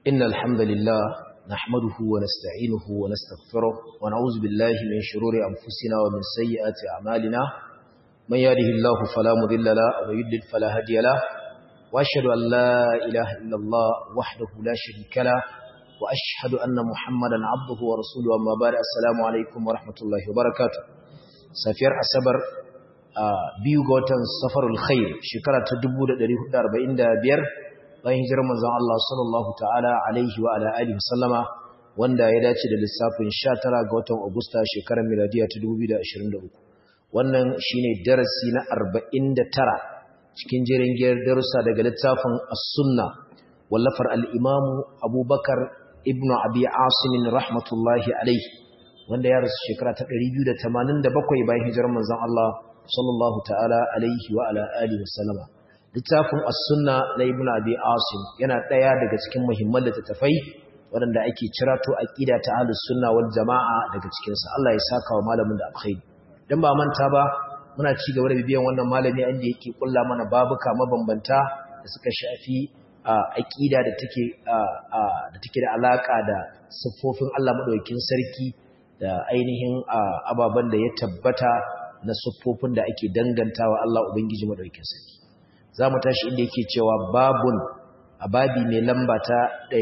إن الحمد لله نحمده ونستعينه ونستغفره ونعوذ بالله من شرور أنفسنا ومن سيئات أعمالنا من يهده الله فلا مضل له ومن يضلل فلا هادي له وأشهد أن لا إله إلا الله وحده لا شريك له وأشهد أن محمدا عبده ورسوله أما بعد السلام عليكم ورحمة الله وبركاته سفير أسبر biyu ga watan safarul khair shekara ta 1445 bayan hijirar manzon Allah sallallahu ta'ala alaihi wa ala alihi sallama wanda ya dace da lissafin 19 ga watan Agusta shekarar miladiya ta 2023 wannan shine darasi na 49 cikin jerin giyar darussa daga littafin as-sunna wallafar al-imam Abubakar ibn Abi Asim rahmatullahi alaihi wanda ya rasu shekara ta 287 bayan hijirar manzon Allah sallallahu ta'ala alaihi wa ala alihi wasallama littafin as-sunna na ibnu abi asim yana daya daga cikin muhimman littattafai waɗanda ake cirato aqida ta ahlus sunna wal jamaa daga cikin sa Allah ya saka wa malamin da alkhairi dan ba manta ba muna ci gaba da bibiyan wannan malami inda yake kulla mana babuka mabambanta da suka shafi aqida da take da take da alaka da siffofin Allah madaukakin sarki da ainihin ababan da ya tabbata na siffofin da ake dangantawa Allah Ubangiji madaukakin sarki zamu tashi inda yake cewa babun a babi mai lamba ta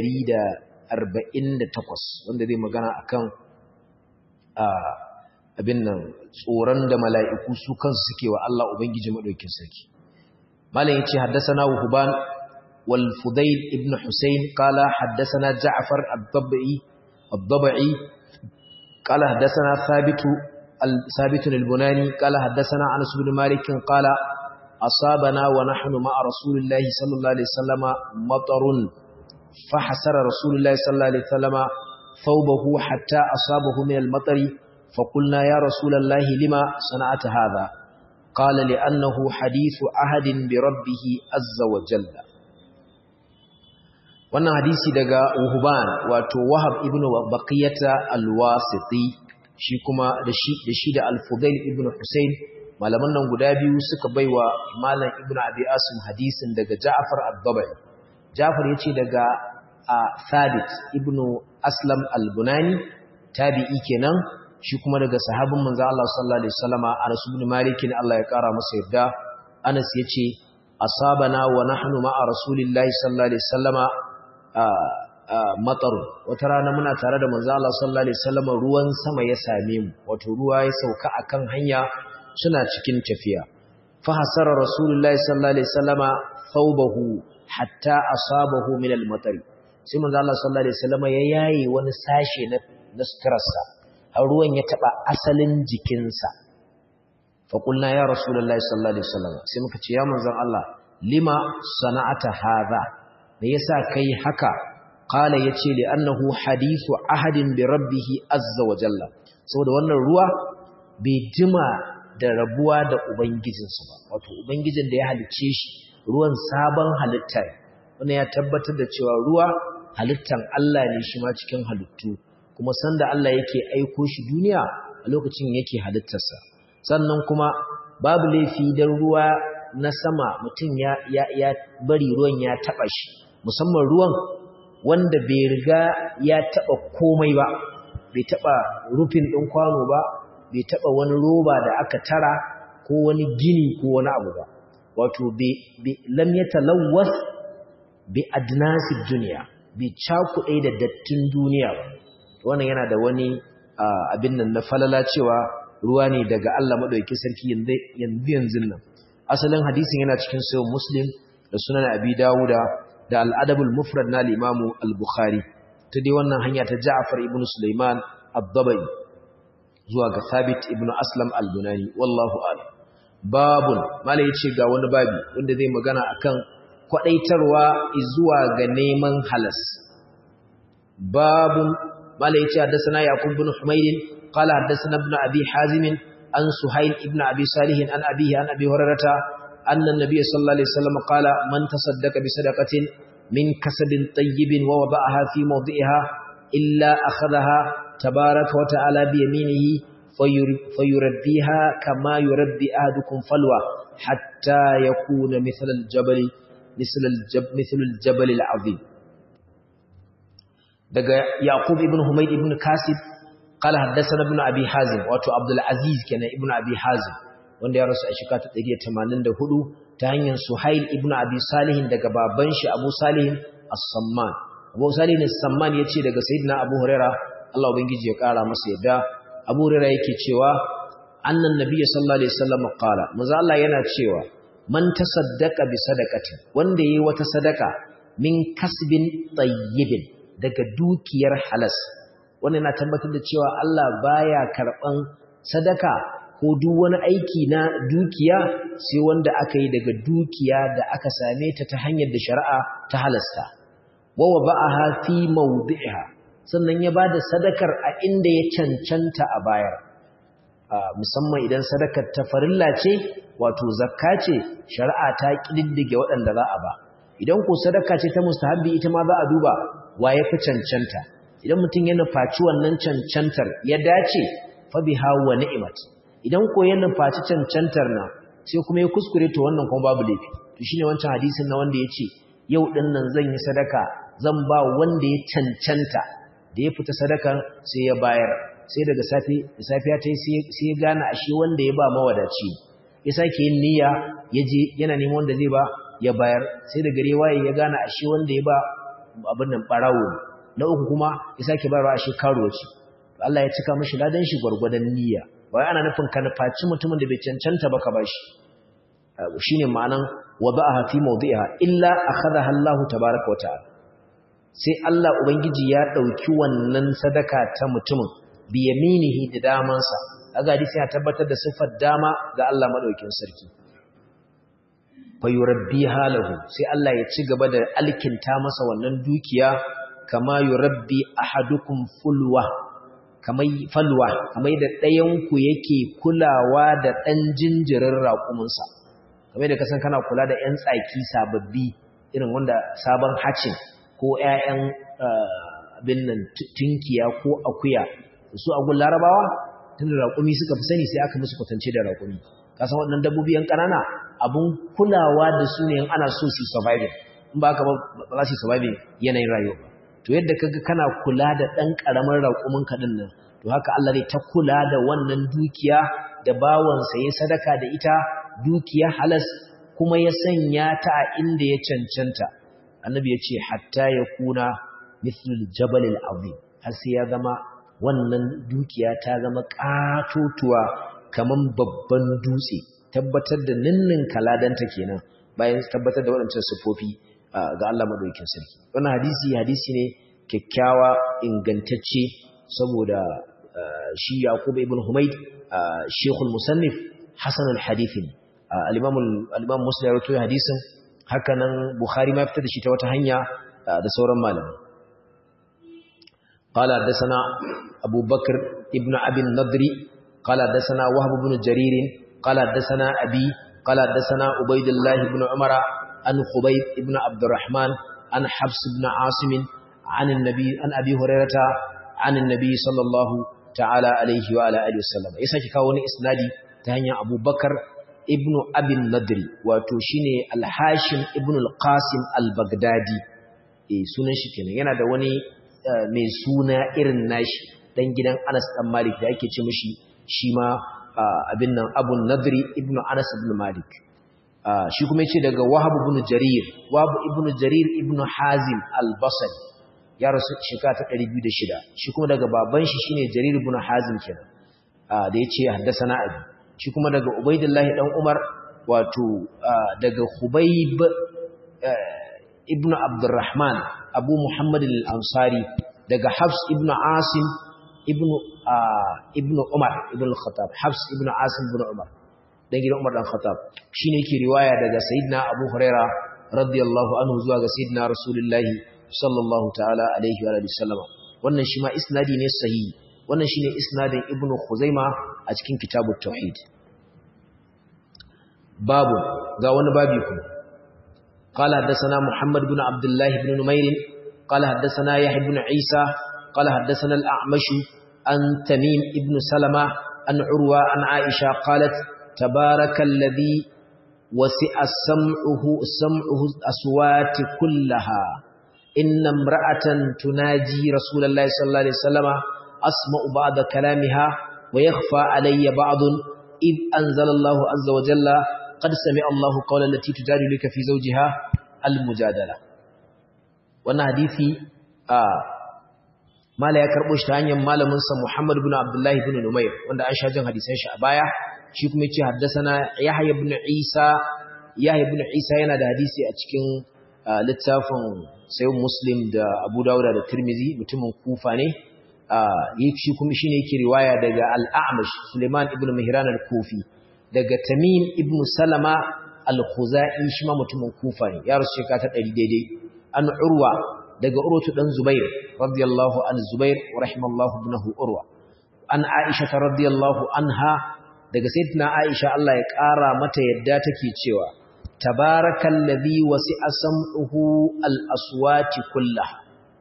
148 wanda zai magana akan abin nan tsoron da mala'iku su kansu suke wa Allah Ubangiji madaukakin sarki malam yace haddathana Huban wal Fudail ibn Husayn qala haddathana Ja'far ad-Dabai ad-Dabai qala haddathana Thabit ثابت البناني قال حدثنا أنس بن مالك قال أصابنا ونحن مع رسول الله صلى الله عليه وسلم مطر فحسر رسول الله صلى الله عليه وسلم ثوبه حتى أصابه من المطر فقلنا يا رسول الله لما صنعت هذا قال لأنه حديث عهد بربه عز وجل wannan hadisi daga Uhuban wato Wahab ibn Baqiyata al-Wasiti shi kuma da shi da shi da Al-Fudail ibn Hussein malaman nan guda biyu suka baiwa Malam Ibn Abi Asim hadisin daga Ja'far ad-Dabai Ja'far yace daga Thabit ibn Aslam al-Bunani tabi'i kenan shi kuma daga sahabin manzo Allah sallallahu alaihi wasallama Anas ibn Malik Allah ya kara masa yadda Anas yace asabana wa nahnu ma'a rasulillahi sallallahu alaihi wasallama mataru wata rana muna tare da manzo Allah sallallahu alaihi wasallam ruwan sama ya same mu wato ruwa ya sauka akan hanya suna cikin tafiya fa hasara rasulullahi sallallahu alaihi wasallama thawbahu hatta asabahu min al-matari sai manzo Allah sallallahu alaihi wasallam ya yayi wani sashe na naskarsa har ruwan ya taba asalin jikinsa fa qulna ya rasulullahi sallallahu alaihi wasallam sai muka ce ya manzo Allah lima sana'ata hadha me yasa kai haka qala yace li annahu hadithu ahadin bi rabbih azza wa jalla saboda wannan ruwa bai jima da rabuwa da ubangijinsa ba wato ubangijin da ya halice shi ruwan sabon halitta wannan ya tabbatar da cewa ruwa halittan Allah ne shi ma cikin halittu kuma sanda Allah yake aiko shi duniya a lokacin yake halittarsa sannan kuma babu laifi dan ruwa na sama mutum ya, ya, ya bari ruwan ya taba shi musamman ruwan wanda bai riga ya taba komai ba bai taba rufin ɗin kwano ba bai taba wani roba da aka tara ko wani gini ko wani abu ba wato lam ya talawwas bi adnasid duniya bai cakuɗe da dattin duniya ba wannan yana da wani abin nan na falala cewa ruwa ne daga Allah madaukakin sarki yanzu yanzu nan asalin hadisin yana cikin sahih muslim da sunan abi dawuda da al'adabul mufrad na limamu al-bukhari ta dai wannan hanya ta ja'afar ibn sulaiman abdabai zuwa ga thabit ibn aslam al-bunani wallahu alam babun mala yace ga wani babi wanda zai magana akan kwadaitarwa zuwa ga neman halas babun mala yace haddathana yaqub ibn humayr qala haddathana ibn abi hazim an suhayl ibn abi salih an abihi an abi hurairah أن النبي صلى الله عليه وسلم قال من تصدق بصدقة من كسب طيب ووضعها في موضعها إلا أخذها تبارك وتعالى بيمينه فيربيها كما يربي أهدكم فلوى حتى يكون مثل الجبل مثل الجبل, مثل الجبل العظيم daga yaqub ibn humayd ibn kasib qala haddathana ibn abi hazim wato abdul aziz kenan ibn abi hazim wanda ya rasu a shekara ta 184 ta hanyar suhail ibn abi salih daga baban shi abu salih as-samman abu salih as-samman yace daga sayyidina abu huraira Allah ubangiji ya kara masa yadda abu huraira yake cewa annan nabiyyi sallallahu alaihi wasallam qala manzo Allah yana cewa man tasaddaqa bi sadaqatin wanda yayi wata sadaka min kasbin tayyibin daga dukiyar halas wannan na tabbatar da cewa Allah baya karban sadaka ko duk wani aiki na dukiya sai wanda aka yi daga dukiya da aka same ta ta hanyar da shari'a ta halasta wa ba'aha fi mawdi'iha sannan ya bada sadakar a inda ya cancanta a bayar musamman idan sadakar ta farilla ce wato zakka ce shari'a ta kididdige waɗanda za a ba idan ko sadaka ce ta mustahabbi ita ma za a duba wa ya fi cancanta idan mutum ya nufaci wannan cancantar ya dace fa biha wa ni'mat idan ko ya nufaci cancantar na sai kuma ya kuskure to wannan kuma babu laifi to shine wancan hadisin na wanda yace yau din nan zan yi sadaka zan ba wanda ya cancanta da ya fita sadakan sai ya bayar sai daga safi da safiya ta sai ya gane ashe wanda ya ba mawadaci ya sake yin niyya ya je yana neman wanda zai ba ya bayar sai da gare waye ya gane ashe wanda ya ba abin nan barawo na uku kuma ya sake bayarwa ashe karuwa ce Allah ya cika mishi ladan shi gwargwadon niyya ba wai ana nufin ka nufaci mutumin da bai cancanta ba ka bashi shine ma'anan wada'aha fi mawdi'iha illa akhadha Allah tabaaraka wa ta'ala sai Allah ubangiji ya dauki wannan sadaka ta mutumin bi yaminihi da damansa kaga hadisi ya tabbatar da sifar dama ga Allah madaukin sarki fa yurabbi halahu sai Allah ya ci gaba da alkinta masa wannan dukiya kama yurabbi ahadukum fulwa kamar falwa kamar da ɗayan ku yake kulawa da ɗan jinjirin raƙuminsa kamar da kasan kana kula da ƴan tsaki sababbi irin wanda sabon hacin ko ƴaƴan abin nan tunkiya ko akuya su a gun larabawa tun da raƙumi suka fi sani sai aka musu kwatance da raƙumi kasan waɗannan dabbobi yan ƙanana abun kulawa da su ne ana so su surviving in ba ka ba za su surviving yanayin rayuwa ba to yadda kaga kana kula da ɗan ƙaramin raƙumin kaɗin nan to haka Allah zai ta kula da wannan dukiya da bawansa ya sadaka da ita dukiya halas kuma ya sanya ta a inda ya cancanta annabi ya ce hatta ya kuna mithlul jabalil azim har sai ya zama wannan dukiya ta zama katotuwa kaman babban dutse tabbatar da ninnin kaladanta kenan bayan tabbatar da waɗancan sifofi ga Allah madaukakin sarki wannan hadisi hadisi ne kyakkyawa ingantacce saboda shi Yaqub ibn Humayd Sheikhul Musannif Hasan al-Hadith al-Imam al-Imam Muslim ya rawaito hadisin haka nan Bukhari ma fitar da shi ta wata hanya da sauran malamai قال حدثنا أبو بكر ابن أبي النضري قال حدثنا وهب بن جرير قال حدثنا أبي قال حدثنا عبيد الله بن عمر عن خبيب ابن عبد الرحمن عن حفص بن عاصم عن النبي عن أبي هريرة عن النبي صلى الله تعالى عليه وعلى آله وسلم يساكي كاوني إسنادي تهنيا أبو بكر ابن أبي النضري وتوشيني الحاشم ابن القاسم البغدادي eh sunan shi kenan yana da wani mai suna irin nashi dan gidan Anas dan Malik da ake ce mishi shi ma abin nan Abu Nadri ibn Anas ibn Malik shi kuma yace daga Wahab ibn Jarir Wahab ibn Jarir ibn Hazim al-Basri ya rasu shekara ta 206 shi kuma daga baban shi shine Jarir ibn Hazim kenan da yace haddathana abi shi kuma daga Ubaidillah dan Umar wato daga Khubayb ibn Abdurrahman Abu Muhammad al-Ansari daga Hafs ibn Asim ibn ibn Umar ibn al-Khattab Hafs ibn Asim ibn Umar dan gidan Umar dan Khattab shine yake riwaya daga Sayyidina Abu Huraira radiyallahu anhu zuwa ga Sayyidina Rasulullahi sallallahu ta'ala alaihi wa alihi sallama wannan shi ma isnadi ne sahihi wannan shine isnadin Ibn Khuzaima a cikin Kitabut Tauhid babu ga wani babi kuma قال حدثنا محمد بن عبد الله بن نمير قال حدثنا يحيى بن عيسى قال حدثنا الأعمش عن تميم بن سلمة عن عروة عن عائشة قالت تبارك الذي وسع سمعه سمعه الأصوات كلها inna imra'atan tunaji rasulullahi sallallahu alaihi wasallama asma'u ba'da kalamiha wa yakhfa alayya ba'dun id anzala Allahu azza wa jalla qad sami'a Allahu qawla allati tujadiluka fi zawjiha al-mujadala wannan hadisi a mala ya karbo shi ta hanyar malamin sa Muhammad ibn Abdullah ibn Numayr wanda an sha jin hadisan shi a baya shi kuma yace haddathana Yahya ibn Isa Yahya ibn Isa yana da hadisi a cikin littafin Sahih Muslim da Abu Dawud da Tirmidhi mutumin Kufa ne shi kuma shine yake riwaya daga Al-A'mash Suleiman ibn Mihran al-Kufi daga Tamim ibn Salama al-Khuzai shi ma mutumin Kufa ne ya rasu shekara ta 100 daidai an Urwa daga Urwatu dan Zubair radiyallahu an Zubair wa rahimallahu ibnahu Urwa an Aisha radiyallahu anha daga sayyidina Aisha Allah ya ƙara mata yadda take cewa tabarakallazi wasi'a sam'uhu al-aswati kullaha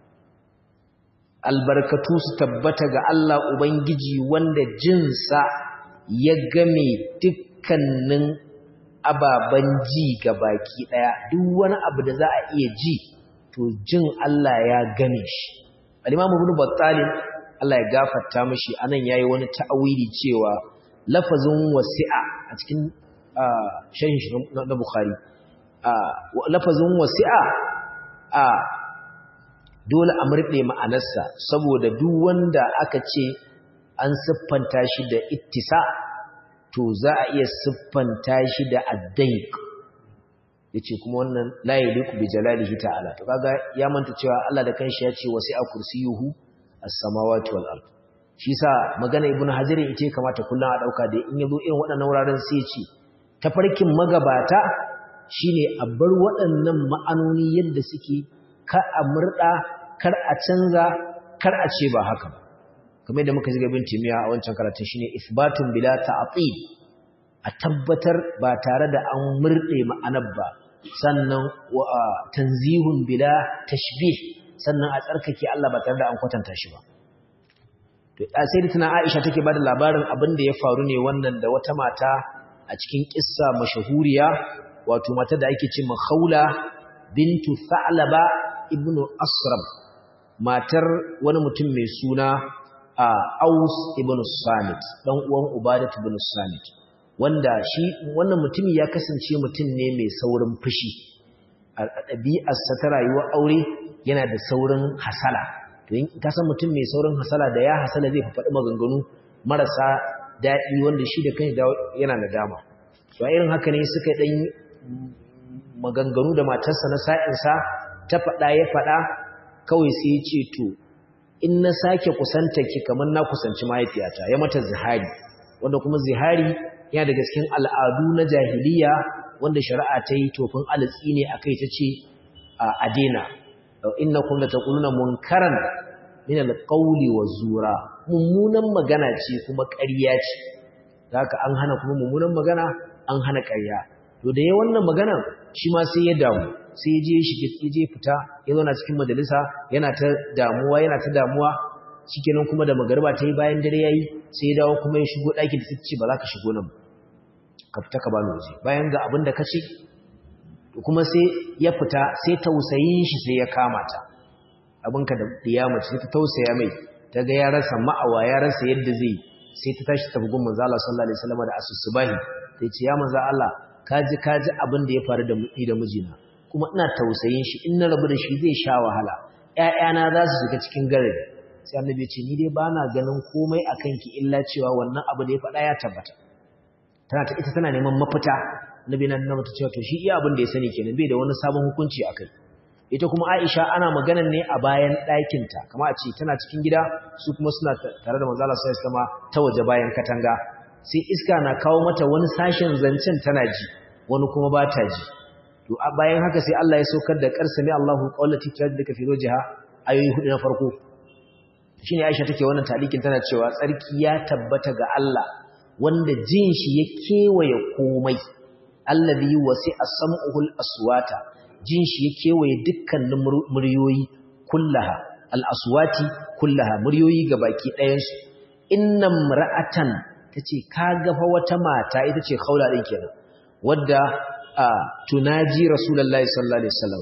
albarkatu su tabbata ga Allah ubangiji wanda jinsa ya game dukkanin ababen ji ga baki daya duk wani abu da za a iya ji to jin Allah ya game shi al-Imam Ibn Battal Allah ya gafarta mishi anan yayi wani ta'awili cewa lafazin wasi'a a cikin sharhin shi na Bukhari lafazin wasi'a a dole a murɗe ma'anarsa saboda duk wanda aka ce an siffanta shi da ittisa to za a iya siffanta shi da addaik yace kuma wannan la yaliku bi jalalihi ta'ala to kaga ya manta cewa Allah da kanshi ya ce wasi'a kursiyuhu as-samawati wal ard shi sa magana ibnu hajar ita kamata kullun a dauka da in yazo irin waɗannan wuraren sai ya ce tafarkin magabata shine a bar waɗannan ma'anoni yadda suke ka a murda kar a canza kar a ce ba haka ba kamar yadda muka ji gabin timiya a wancan karatun shine isbatun bila ta'til a tabbatar ba tare da an murde ma'anar ba sannan wa tanzihun bila tashbih sannan a tsarkake Allah ba tare da an kwatanta shi ba to sai da tana Aisha take bada labarin abin da ya faru ne wannan da wata mata a cikin kissa mashahuriya wato mata da ake ce Khawla bintu Tha'laba ibnu Asram matar wani mutum mai suna Aus ibn Samit dan uwan Ubadah ibn Samit wanda shi wannan mutumi ya kasance mutum ne mai saurin fushi a ɗabi'arsa ta rayuwar aure yana da saurin hasala to in ka san mutum mai saurin hasala da ya hasala zai faɗi maganganu marasa daɗi wanda shi da kai yana da dama to a irin haka ne suka ɗan maganganu da matarsa na sa'insa ta faɗa ya faɗa kawai sai ya ce to in na sake kusanta ki kamar na kusanci mahaifiyata ya mata zihari wanda kuma zihari yana daga cikin al'adu na jahiliya wanda shari'a ta yi tofin alatsi ne a kai ta ce a dena inna kun da taƙuluna munkaran min alƙauli wa zura mummunan magana ce kuma ƙarya ce da haka an hana kuma mummunan magana an hana ƙarya to da ya wannan magana shi ma sai ya damu sai ya je shi ya je fita ya zauna cikin majalisa yana ta damuwa yana ta damuwa shikenan kuma da magariba ta yi bayan dare yayi sai ya dawo kuma ya shigo ɗakin da ce ba za ka shigo nan ka fita ka bani waje bayan ga abin da ka ce kuma sai ya fita sai tausayin shi sai ya kama ta abinka da diyama sai ta tausaya mai ta ga ya rasa ma'awa ya rasa yadda zai sai ta tashi ta bugun manzo Allah sallallahu alaihi wasallam da asusubahi sai ce ya manzo Allah kaji kaji abin da ya faru da mu da mijina kuma ina tausayin shi in na rabu da shi zai sha wahala ƴaƴana za su shiga cikin garari sai annabi ya ce ni dai bana ganin komai akan ki illa cewa wannan abu da ya faɗa ya tabbata tana ta ita tana neman mafita annabi nan na mata cewa to shi iya abin da ya sani kenan bai da wani sabon hukunci akai ita kuma Aisha ana maganan ne a bayan ɗakinta kama a ce tana cikin gida su kuma suna tare da manzo Allah sallallahu alaihi wasallam ta waje bayan katanga sai iska na kawo mata wani sashen zancen tana ji wani kuma ba ta ji to bayan haka sai Allah ya saukar da qarsami Allahu qawlati tajidka fi wajha ayoyi hudu na farko shine Aisha take wannan talikin tana cewa tsarki ya tabbata ga Allah wanda jin shi ya kewaye komai allazi wasi'a sam'uhul aswata jin shi ya kewaye dukkanin muryoyi kullaha al-aswati kullaha muryoyi gabaki ɗayan su innam ra'atan tace kaga fa wata mata ita ce khaula din kenan wadda tunaji rasulullahi sallallahu alaihi wasallam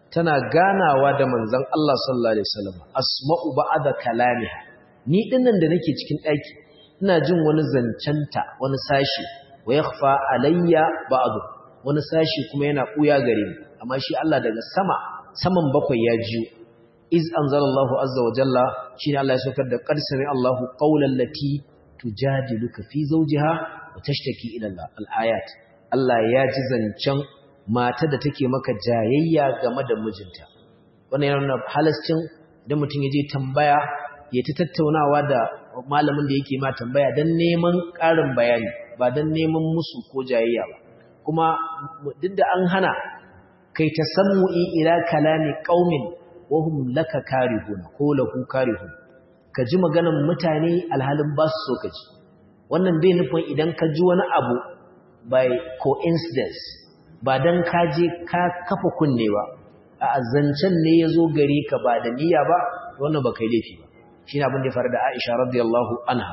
tana ganawa da manzon Allah sallallahu alaihi wasallam asma'u ba'da kalamiha ni dinnan da nake cikin daki ina jin wani zancanta wani sashi wa yakhfa alayya ba'du wani sashi kuma yana buya gare ni amma shi Allah daga sama saman bakwai ya jiyo iz anzalallahu azza wa jalla shine Allah ya saukar da qad sami Allahu qawlan lati tujadiluka fi zawjiha wa tashtaki ila Allah al-ayat Allah ya ji zancen mata da take maka jayayya game da mijinta wannan yana nuna halascin idan mutum ya je tambaya ya ta tattaunawa da malamin da yake ma tambaya don neman ƙarin bayani ba don neman musu ko jayayya ba kuma duk da an hana kai ta sammu'i ila kalami qaumin wa hum laka karihun ko lahu karihun ka ji maganan mutane alhalin ba su so ka ji wannan bai nufin idan ka ji wani abu by coincidence ba don ka je ka kafa kunne ba a zancen ne ya zo gare ka ba da niyya ba wannan ba kai laifi ba shi ne abin da ya faru da aisha radiyallahu anha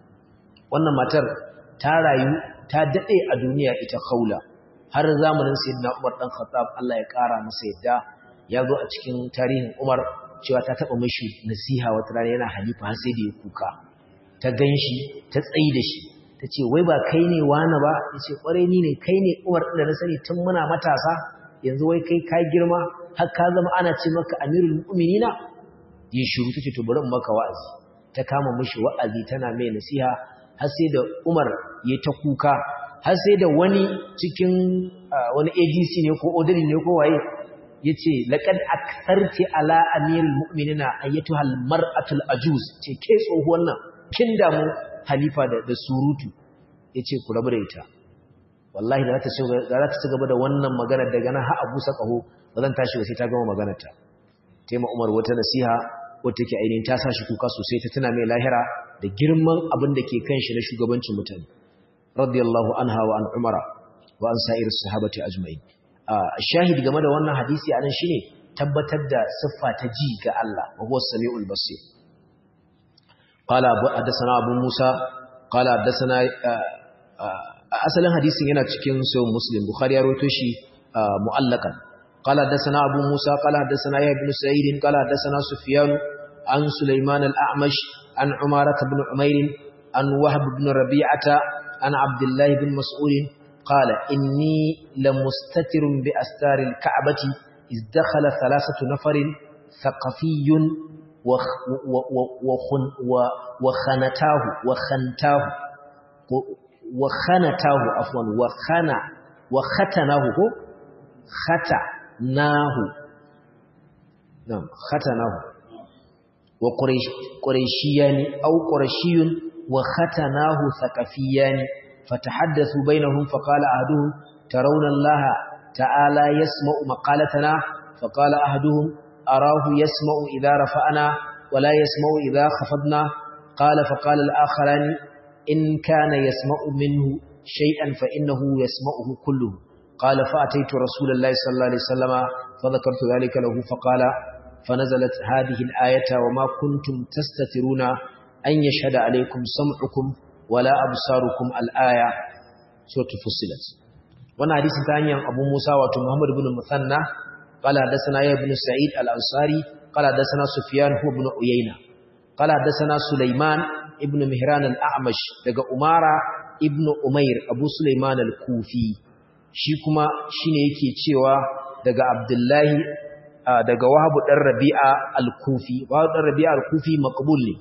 wannan matar ta rayu ta daɗe a duniya ita kaula har zamanin sayyidina umar ɗan khattab Allah ya ƙara masa yadda ya zo a cikin tarihin umar cewa ta taɓa mashi nasiha wata rana yana halifa har sai da ya kuka ta gan shi ta tsayi da shi ta ce wai ba kai ne wani ba ya ce ƙwarai ni ne kai ne uwar da na sani tun muna matasa yanzu wai kai ka girma har ka zama ana ce maka amirul mu'minina yi shiru ta ce to bari in maka wa'azi ta kama mishi wa'azi tana mai nasiha har sai da Umar ya ta kuka har sai da wani cikin wani ADC ne ko odari ne ko waye yace laqad aktharti ala amirul mu'minina ayyatuhal mar'atul ajuz ce ke tsohuwan nan kin damu halifa da surutu ya ce ku rabu da ita wallahi da za ta ci gaba da wannan maganar daga nan ha abu sa ƙaho ba zan tashi ba sai ta gama maganarta tema umar wata nasiha wata ke ainihin ta sa shi kuka sosai ta tana mai lahira da girman abin da ke kan shi na shugabancin mutane radiyallahu anha wa an umara wa an sa'ir sahabati ajma'in shahid game da wannan hadisi anan shine tabbatar da siffa ta ji ga Allah wa huwa samiul basir قال حدثنا ابو موسى قال حدثنا asalin hadisin yana cikin sahih muslim bukhari ya rawaito shi mu'allakan قال حدثنا ابو موسى قال حدثنا يحيى بن سعيد قال حدثنا سفيان عن سليمان الاعمش عن عمارة بن عمير عن وهب بن ربيعة عن عبد الله بن مسعود قال إني لمستتر بأستار الكعبة إذ دخل ثلاثة نفر ثقفي وخنتاه وخنتاه وخنتاه عفوا وخنا وختناه ختناه نعم ختناه وقريش قريشيان أو قرشي وختناه ثقفيان فتحدثوا بينهم فقال أحدهم ترون الله تعالى يسمع مقالتنا فقال أحدهم أراه يسمع إذا رفعنا ولا يسمع إذا خفضنا قال فقال الآخران إن كان يسمع منه شيئا فإنه يسمعه كله قال فأتيت رسول الله صلى الله عليه وسلم فذكرت ذلك له فقال فنزلت هذه الآية وما كنتم تستترون أن يشهد عليكم سمعكم ولا أبصاركم الآية سورة فصلت وانا حديث ثاني أبو موسى ومحمد بن المثنى قال حدثنا يا ابن سعيد الأنصاري قال حدثنا سفيان هو ابن عيينة قال حدثنا سليمان ابن مهران الأعمش لقى أمارة ابن أمير أبو سليمان الكوفي shi kuma shine yake cewa daga Abdullahi daga Wahab dan Rabi'a al-Kufi Wahab dan Rabi'a al-Kufi maqbul ne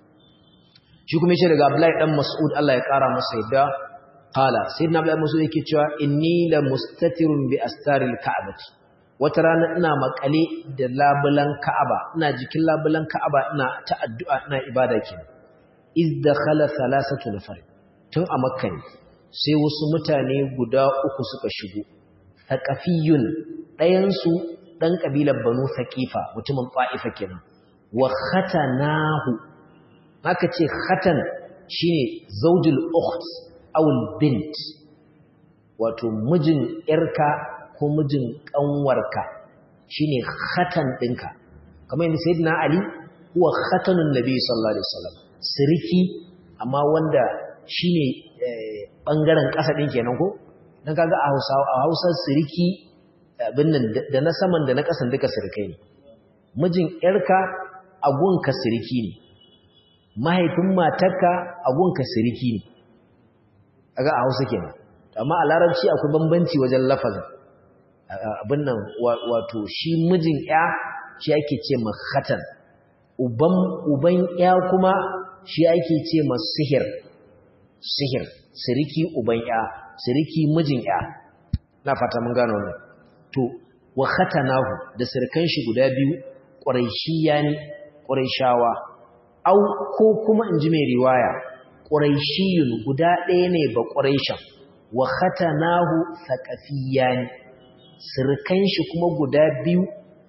shi kuma yace daga Abdullahi dan Mas'ud Allah ya kara masa yadda qala sayyidina Abdullahi Mas'ud yake cewa inni la mustatirun bi astaril ka'bati wata rana ina makale da labulan Ka'aba ina jikin labulan Ka'aba ina ta addu'a ina ibada kenan iz dakhala thalathatu nafar tun a Makka ne sai wasu mutane guda uku suka shigo thaqafiyun ɗayan su dan kabilar Banu Saqifa mutumin Fa'ifa kenan wa khatanahu haka ce khatan shine zaujul ukht aw bint wato mijin yarka ko mijin kanwarka shine khatan dinka kamar yadda sayyidina ali huwa khatanun nabi sallallahu alaihi wasallam siriki amma wanda shine bangaren kasa din kenan ko dan kaga a Hausa a Hausa siriki abin nan da na saman da na ƙasan duka sirkai ne mijin ‘yarka agunka sirki ne mahaifin matarka agunka sirki ne a ga a hausa kenan amma a larabci akwai bambanci wajen lafazin abin nan wato shi mijin ‘ya shi ake ce mahatan uban uban ‘ya kuma shi ake ce ma sihir sihir siriki uban ‘ya siriki mijin ‘ya na fata mun gano wannan to wa khatanahu da sirkan shi guda biyu quraishiya ne quraishawa au ko kuma inji mai riwaya quraishiyun guda ɗaya ne ba quraishan wa khatanahu thaqafiyan sirkan shi kuma guda biyu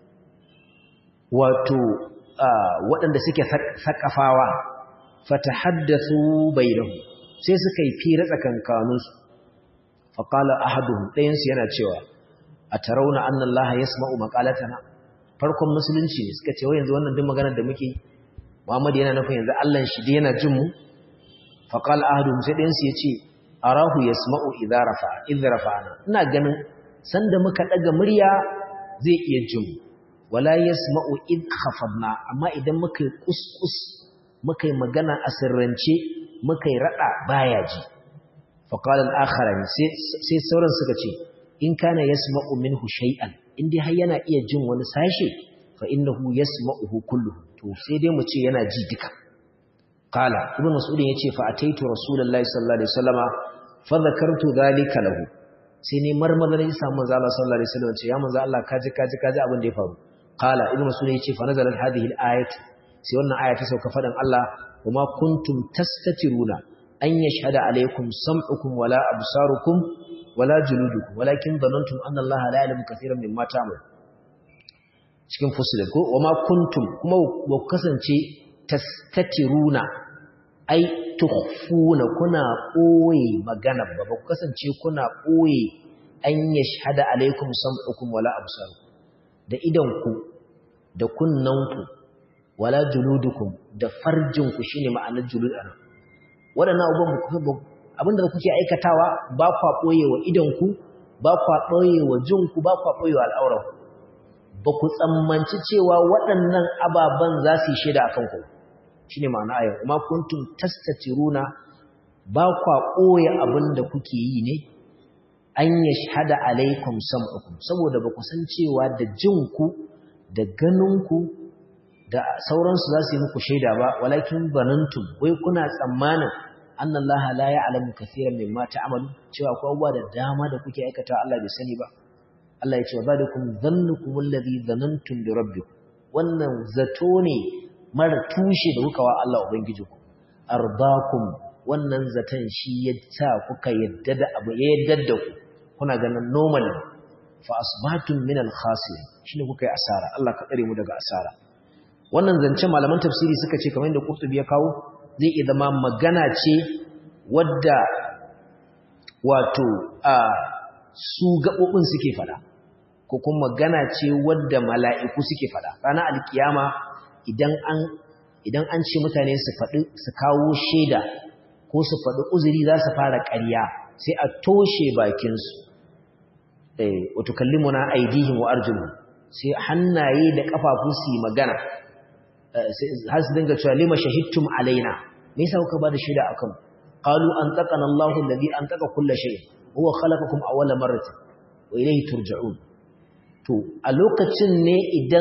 wato waɗanda suke sakafawa fatahaddathu bainahum sai suka yi fira tsakankaninsu faqala ahaduhum ɗayansu yana cewa a tarauna annan laha ya sama'u makalatana farkon musulunci ne suka ce wa yanzu wannan duk maganar da muke muhammad yana nufin yanzu allan shi da yana jin mu faƙal ahadu sai ɗayansu ya ce arahu ya sama'u idza rafa'ana ina ganin sanda muka ɗaga murya zai iya jin mu wala ya sama'u id khafadna amma idan muka yi kuskus muka yi magana a sirrance muka yi raɗa baya ji faƙal al'akharani sai sauran suka ce in kana yasma'u minhu shay'an indai har yana iya jin wani sashe fa innahu yasma'uhu kulluhu to sai dai mu ce yana ji duka qala ibn mas'ud yace fa ataitu rasulullahi sallallahu alaihi wasallama fa dhakartu dhalika lahu sai ne marmaza ne samu manzo Allah sallallahu alaihi wasallam ce ya manzo Allah kaji kaji kaji abin da ya faru qala ibn mas'ud yace fa nazalat hadhihi al-ayat sai wannan aya ta sauka fadan Allah wama kuntum tastatiruna an yashhada alaikum sam'ukum wala absarukum wala juludukum walakin dhanantum anna Allah la ya'lamu kaseeran mimma ta'malun cikin fusilat ko wama kuntum kuma wa kasance tastatiruna ai tukhfuna kuna boye magana ba ba kasance kuna boye an yashhada alaikum sam'ukum wala absarukum da idan ku da kunnan ku wala juludukum da farjin ku shine ma'anar julud ana wadannan abubuwan abinda kuke aikatawa ba kwa ɓoye wa idanku ba kwa ɓoye wa jinku ba kwa ɓoye wa al'auranku ba ku tsammanci cewa waɗannan ababen za su yi shaida a kanku shi ne ma'ana ayyau kuma kuntum tastatiruna ba kwa ɓoye abin da kuke yi ne an ya shahada alaikum sam'ukum saboda ba ku san cewa da jinku da ganinku da sauransu za su yi muku shaida ba walakin banantum wai kuna tsammanin annan Allah la ya'lamu kaseeran mimma ta'malu cewa akwai abubuwa da dama da kuke aikata Allah bai sani ba Allah ya ce wa badakum dhannukum alladhi dhanantum bi rabbikum wannan zato ne mara tushe da kuka wa Allah ubangijinku ardakum wannan zaton shi ya sa kuka yadda da abu ya yadda da ku kuna ganin normal fa asbatum min al-khasirin shine kuka yi asara Allah ka tsare mu daga asara wannan zance malaman tafsiri suka ce kamar yadda Qurtubi ya kawo zai iya zama magana ce wadda wato a su gaɓoɓin suke fada ko kuma magana ce wadda mala'iku suke fada ranar alkiyama idan an idan an ce mutane su faɗi su kawo shaida ko su faɗi uzuri za su fara ƙarya sai a toshe bakinsu wato kallimuna aidihim wa arjuluhum sai hannaye da kafafu su yi magana har su dinga cewa lima shahidtum alaina me yasa kuka bada shaida akan qalu an taqana Allahu alladhi an taqa kull shay huwa khalaqakum awwala marratin wa ilayhi turja'un to a lokacin ne idan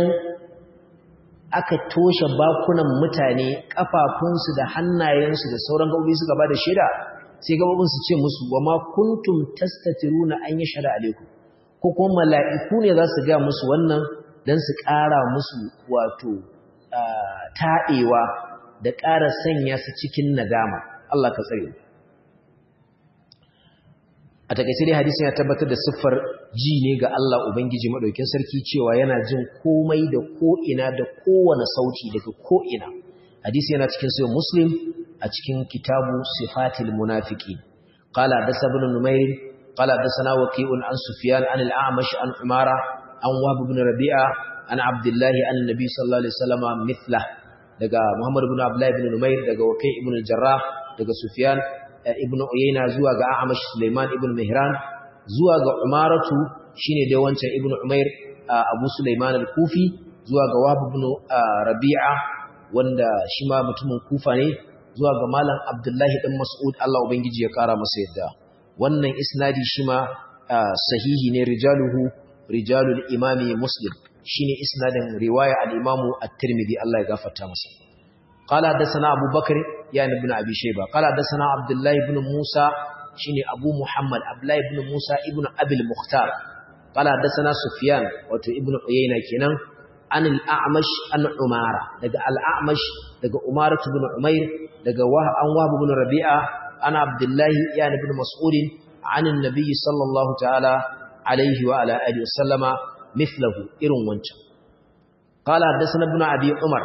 aka toshe bakunan mutane kafafunsu da hannayensu da sauran gabobi suka bada shaida sai gabobin su ce musu wa ma kuntum tastatiruna an yashhadu alaikum ko kuma mala'iku ne za su ga musu wannan dan su ƙara musu wato taɗewa da ƙara sanya su cikin nadama Allah ka tsare a takaice dai hadisi ya tabbatar da siffar ji ne ga Allah Ubangiji madaukin sarki cewa yana jin komai da ko'ina da kowane sauti daga ko'ina hadisi yana cikin sayo muslim a cikin kitabu sifatil munafiki qala da sabun numair qala da sana waqi'un an sufyan an al-a'mash an umara an wahb ibn rabi'a an abdullahi an nabi sallallahu alaihi wasallam mithla daga muhammad ibn abdullah ibn numair daga waqi' ibn al-jarrah daga sufyan ibn uyayna zuwa ga a'mash sulaiman ibn mihran zuwa ga umaratu shine dai wancan ibnu umair abu sulaiman al-kufi zuwa ga wahab ibn rabi'a wanda shi ma mutumin kufa ne zuwa ga malam abdullahi dan mas'ud Allah ubangiji ya kara masa yadda wannan isnadi shi ma sahihi ne rijaluhu rijalul imami muslim shine isnadin riwaya al-imamu at-tirmidhi Allah ya gafarta masa قال حدثنا أبو بكر يعني ابن أبي شيبة قال حدثنا عبد الله بن موسى شيني أبو محمد عبد الله بن موسى ابن أبي المختار قال حدثنا سفيان وتو ابن عيينة كنان عن الأعمش عن عمارة دقى الأعمش دقى عمارة بن عمير دقى وهب عن وهب بن ربيعة عن عبد الله يعني بن مسعود عن النبي صلى الله تعالى عليه وعلى آله وسلم مثله إرن وانش قال حدثنا ابن أبي عمر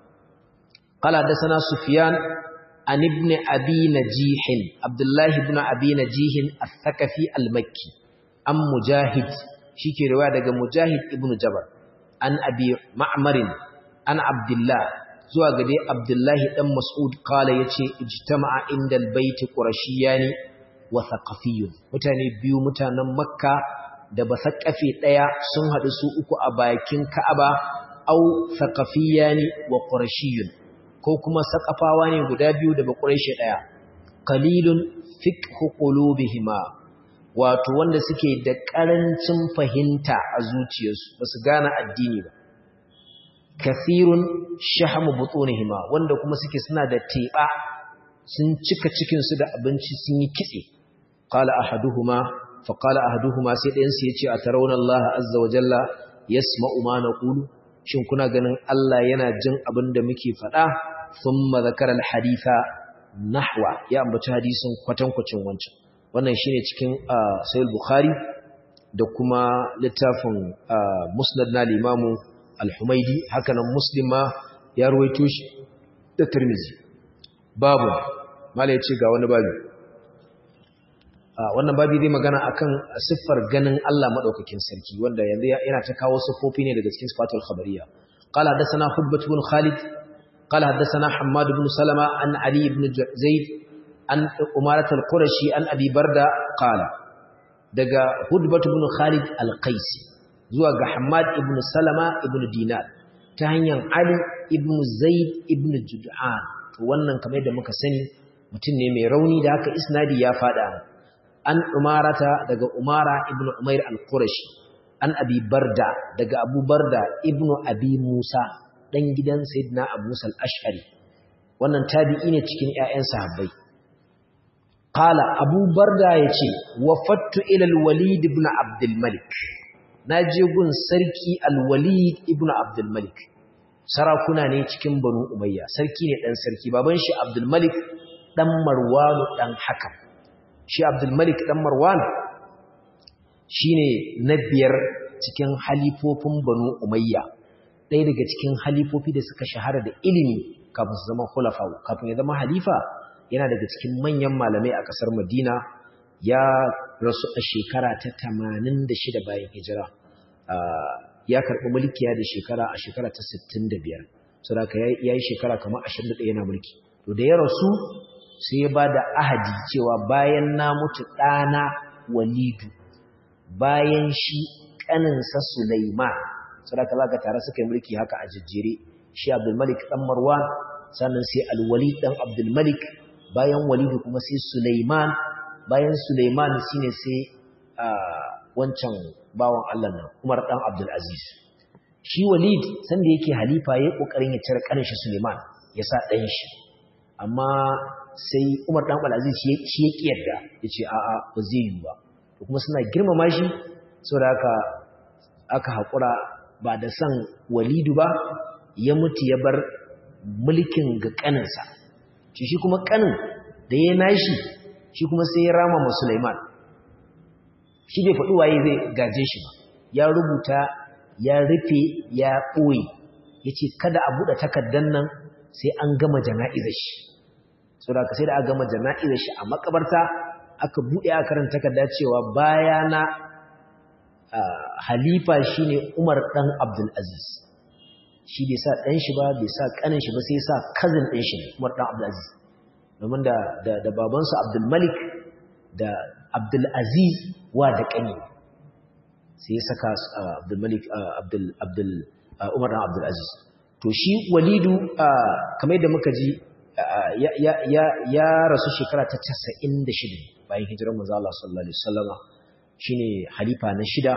قال حدثنا سفيان عن ابن أبي نجيح عبد الله بن أبي نجيح الثقفي المكي عن مجاهد شيكي رواية دقى مجاهد ابن جبر عن أبي معمر عن عبد الله zuwa gade Abdullahi dan Mas'ud kala yace ijtama'a indal baiti qurashiyani wa thaqafiyun mutane biyu mutanen Makka da basaqafi daya sun hadu su uku a bakin Ka'aba au thaqafiyani wa qurashiyun ko kuma saqafawa ne guda biyu da bakuraishi daya qalilun fiqhu qulubihima wato wanda suke da karancin fahimta a zuciyarsu basu gane addini ba kathirun shahmu butunihima wanda kuma suke suna da teba sun cika cikin su da abinci sun yi kitse qala ahaduhuma fa qala ahaduhuma sai ɗayan su yace atarawna Allah azza wa jalla yasma'u ma naqulu shin kuna ganin Allah yana jin abin da muke faɗa thumma zakara alhaditha nahwa ya ambaci hadisin kwatankwacin wancan wannan shine cikin sahih bukhari da kuma littafin musnad na limamu al-Humaidi hakanan Muslim ma ya ruwaito shi da Tirmidhi babu mala yace ga wani babu wannan babu zai magana akan siffar ganin Allah madaukakin sarki wanda yanzu yana ta kawo siffofi ne daga cikin sifatul khabariyya qala hadathana hudbat ibn khalid qala hadathana hammad ibn salama an ali ibn zaid an umarat al-qurashi an abi barda qala daga hudbat ibn khalid al-qaisi zuwa ga Hamad ibn Salama ibn Dinar ta hanyar Ali ibn Zaid ibn Jud'an to wannan kamar da muka sani mutum ne mai rauni da haka isnadi ya fada an Umarata daga Umara ibn Umair al-Qurashi an Abi Barda daga Abu Barda ibn Abi Musa dan gidan Sayyidina Abu Musa al-Ash'ari wannan tabi'i ne cikin ƴaƴan sahabbai qala Abu Barda yace wafattu ila al-Walid ibn Abdul Malik na je gun sarki al-walid ibn abdul malik sarakuna ne cikin banu umayya sarki ne dan sarki baban shi abdul malik dan marwan dan hakam shi abdul malik dan marwan shine na biyar cikin halifofin banu umayya ɗaya daga cikin halifofi da suka shahara da ilimi kafin su zama khulafa kafin ya zama halifa yana daga cikin manyan malamai a ƙasar madina ya rasu a shekara ta 86 bayan hijira ya karɓi mulkiya da shekara a shekara ta 65 saboda ya yi shekara kamar 21 yana mulki to da ya rasu sai ya ba da ahadi cewa bayan na mutu ɗana walidu bayan shi ƙaninsa Sulaiman saboda za ka tare suka yi mulki haka a jejjere shi Abdulmalik ɗan Marwan sannan sai Alwalid ɗan Abdulmalik bayan Walidu kuma sai Sulaiman bayan Sulaiman shine sai wancan bawan Allah nan Umar dan Abdul Aziz shi Walid sanda yake halifa yayin kokarin ya cire kanin shi Sulaiman ya sa dan shi amma sai Umar dan Abdul Aziz shi ya kiyarda yace a a ba zai yi ba to kuma suna girmama shi saboda haka aka hakura ba da san Walidu ba ya mutu ya bar mulkin ga kaninsa shi shi kuma kanin da ya nashi shi kuma sai ya rama ma Sulaiman shi bai faɗi waye zai gaje shi ba ya rubuta ya rufe ya ɓoye ya ce kada a buɗe takardar nan sai an gama jana'izar shi sau da sai da aka gama jana'izar shi a makabarta aka buɗe a karanta takarda cewa bayana halifa shi ne umar ɗan abdulaziz shi bai sa ɗan shi ba bai sa ƙanin shi ba sai sa kazin ɗan shi ne umar ɗan abdulaziz domin da babansu abdulmalik da abdulaziz wa da ƙani sai ya saka Abdul Malik Abdul Abdul Umar dan Abdul Aziz to shi Walidu kamar yadda muka ji ya rasu shekara ta 96 bayan hijirar manzo Allah sallallahu alaihi wasallama shine halifa na shida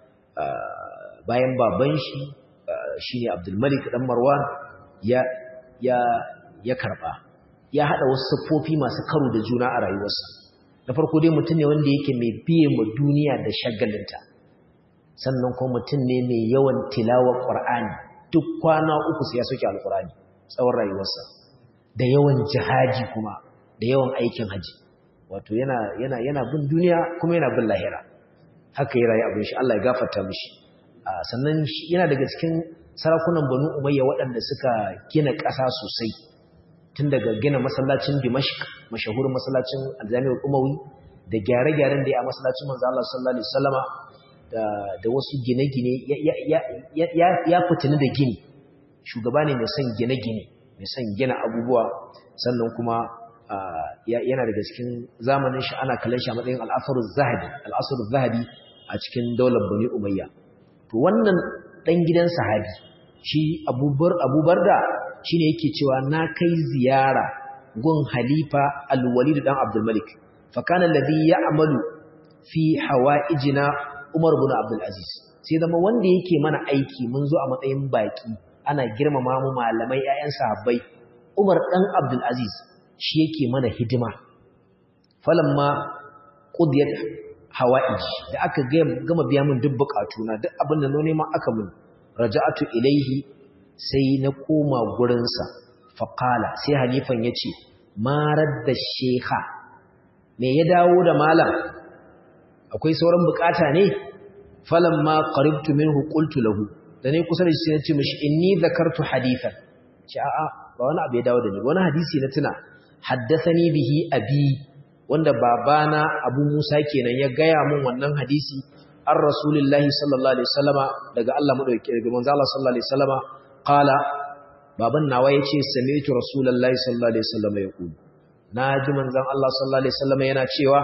bayan baban shi shine Abdul Malik dan Marwan ya ya ya karba ya hada wasu siffofi masu karo da juna a rayuwarsa na farko dai mutum ne wanda yake mai biye ma duniya da shagalinta sannan kuma mutum ne mai yawan tilawar Qur'ani duk kwana uku sai ya soke alqur'ani tsawon rayuwarsa da yawan jihadi kuma da yawan aikin haji wato yana yana yana bin duniya kuma yana bin lahira haka ya rayu abin shi Allah ya gafarta mishi sannan yana daga cikin sarakunan Banu Umayya waɗanda suka gina ƙasa sosai tun daga gina masallacin Dimashq mashahurin masallacin Al-Jami'ul Umawi da gyare-gyaren da ya masallacin manzo Allah sallallahu alaihi wasallama da da wasu gine-gine ya fitini da gini shugaba ne mai son gine-gine mai son gina abubuwa sannan kuma yana daga cikin zamanin shi ana kallon shi a matsayin al'asarul zahabi al'asarul zahabi a cikin daular bani umayya to wannan dan gidan sahabi shi abubar abubar da shine yake cewa na kai ziyara gun halifa al-walid dan abdul malik fa kana alladhi ya'malu fi hawaijina umar ibn abdul aziz sai zama wanda yake mana aiki mun zo a matsayin baki ana girmama mu malamai ƴaƴan sahabbai umar dan abdul aziz shi yake mana hidima falamma qudiyat hawaij da aka gama biya min duk bukatuna duk abin da none ma aka min raja'atu ilaihi sai na koma gurin sa faqala sai halifan yace ma radda sheha me ya dawo da malam akwai sauran bukata ne falamma qaribtu minhu qultu lahu da ne kusa da shi nace mishi inni zakartu hadithan ce a'a ba wani abu ya dawo da ni wani hadisi na tuna haddathani bihi abi wanda babana Abu Musa kenan ya gaya mun wannan hadisi an Rasulullahi sallallahu alaihi wasallama daga Allah madauki daga manzo Allah sallallahu alaihi wasallama qala baban nawa yace sami'tu Rasulullahi sallallahu alaihi wasallama yaqul naji manzon Allah sallallahu alaihi wasallama yana cewa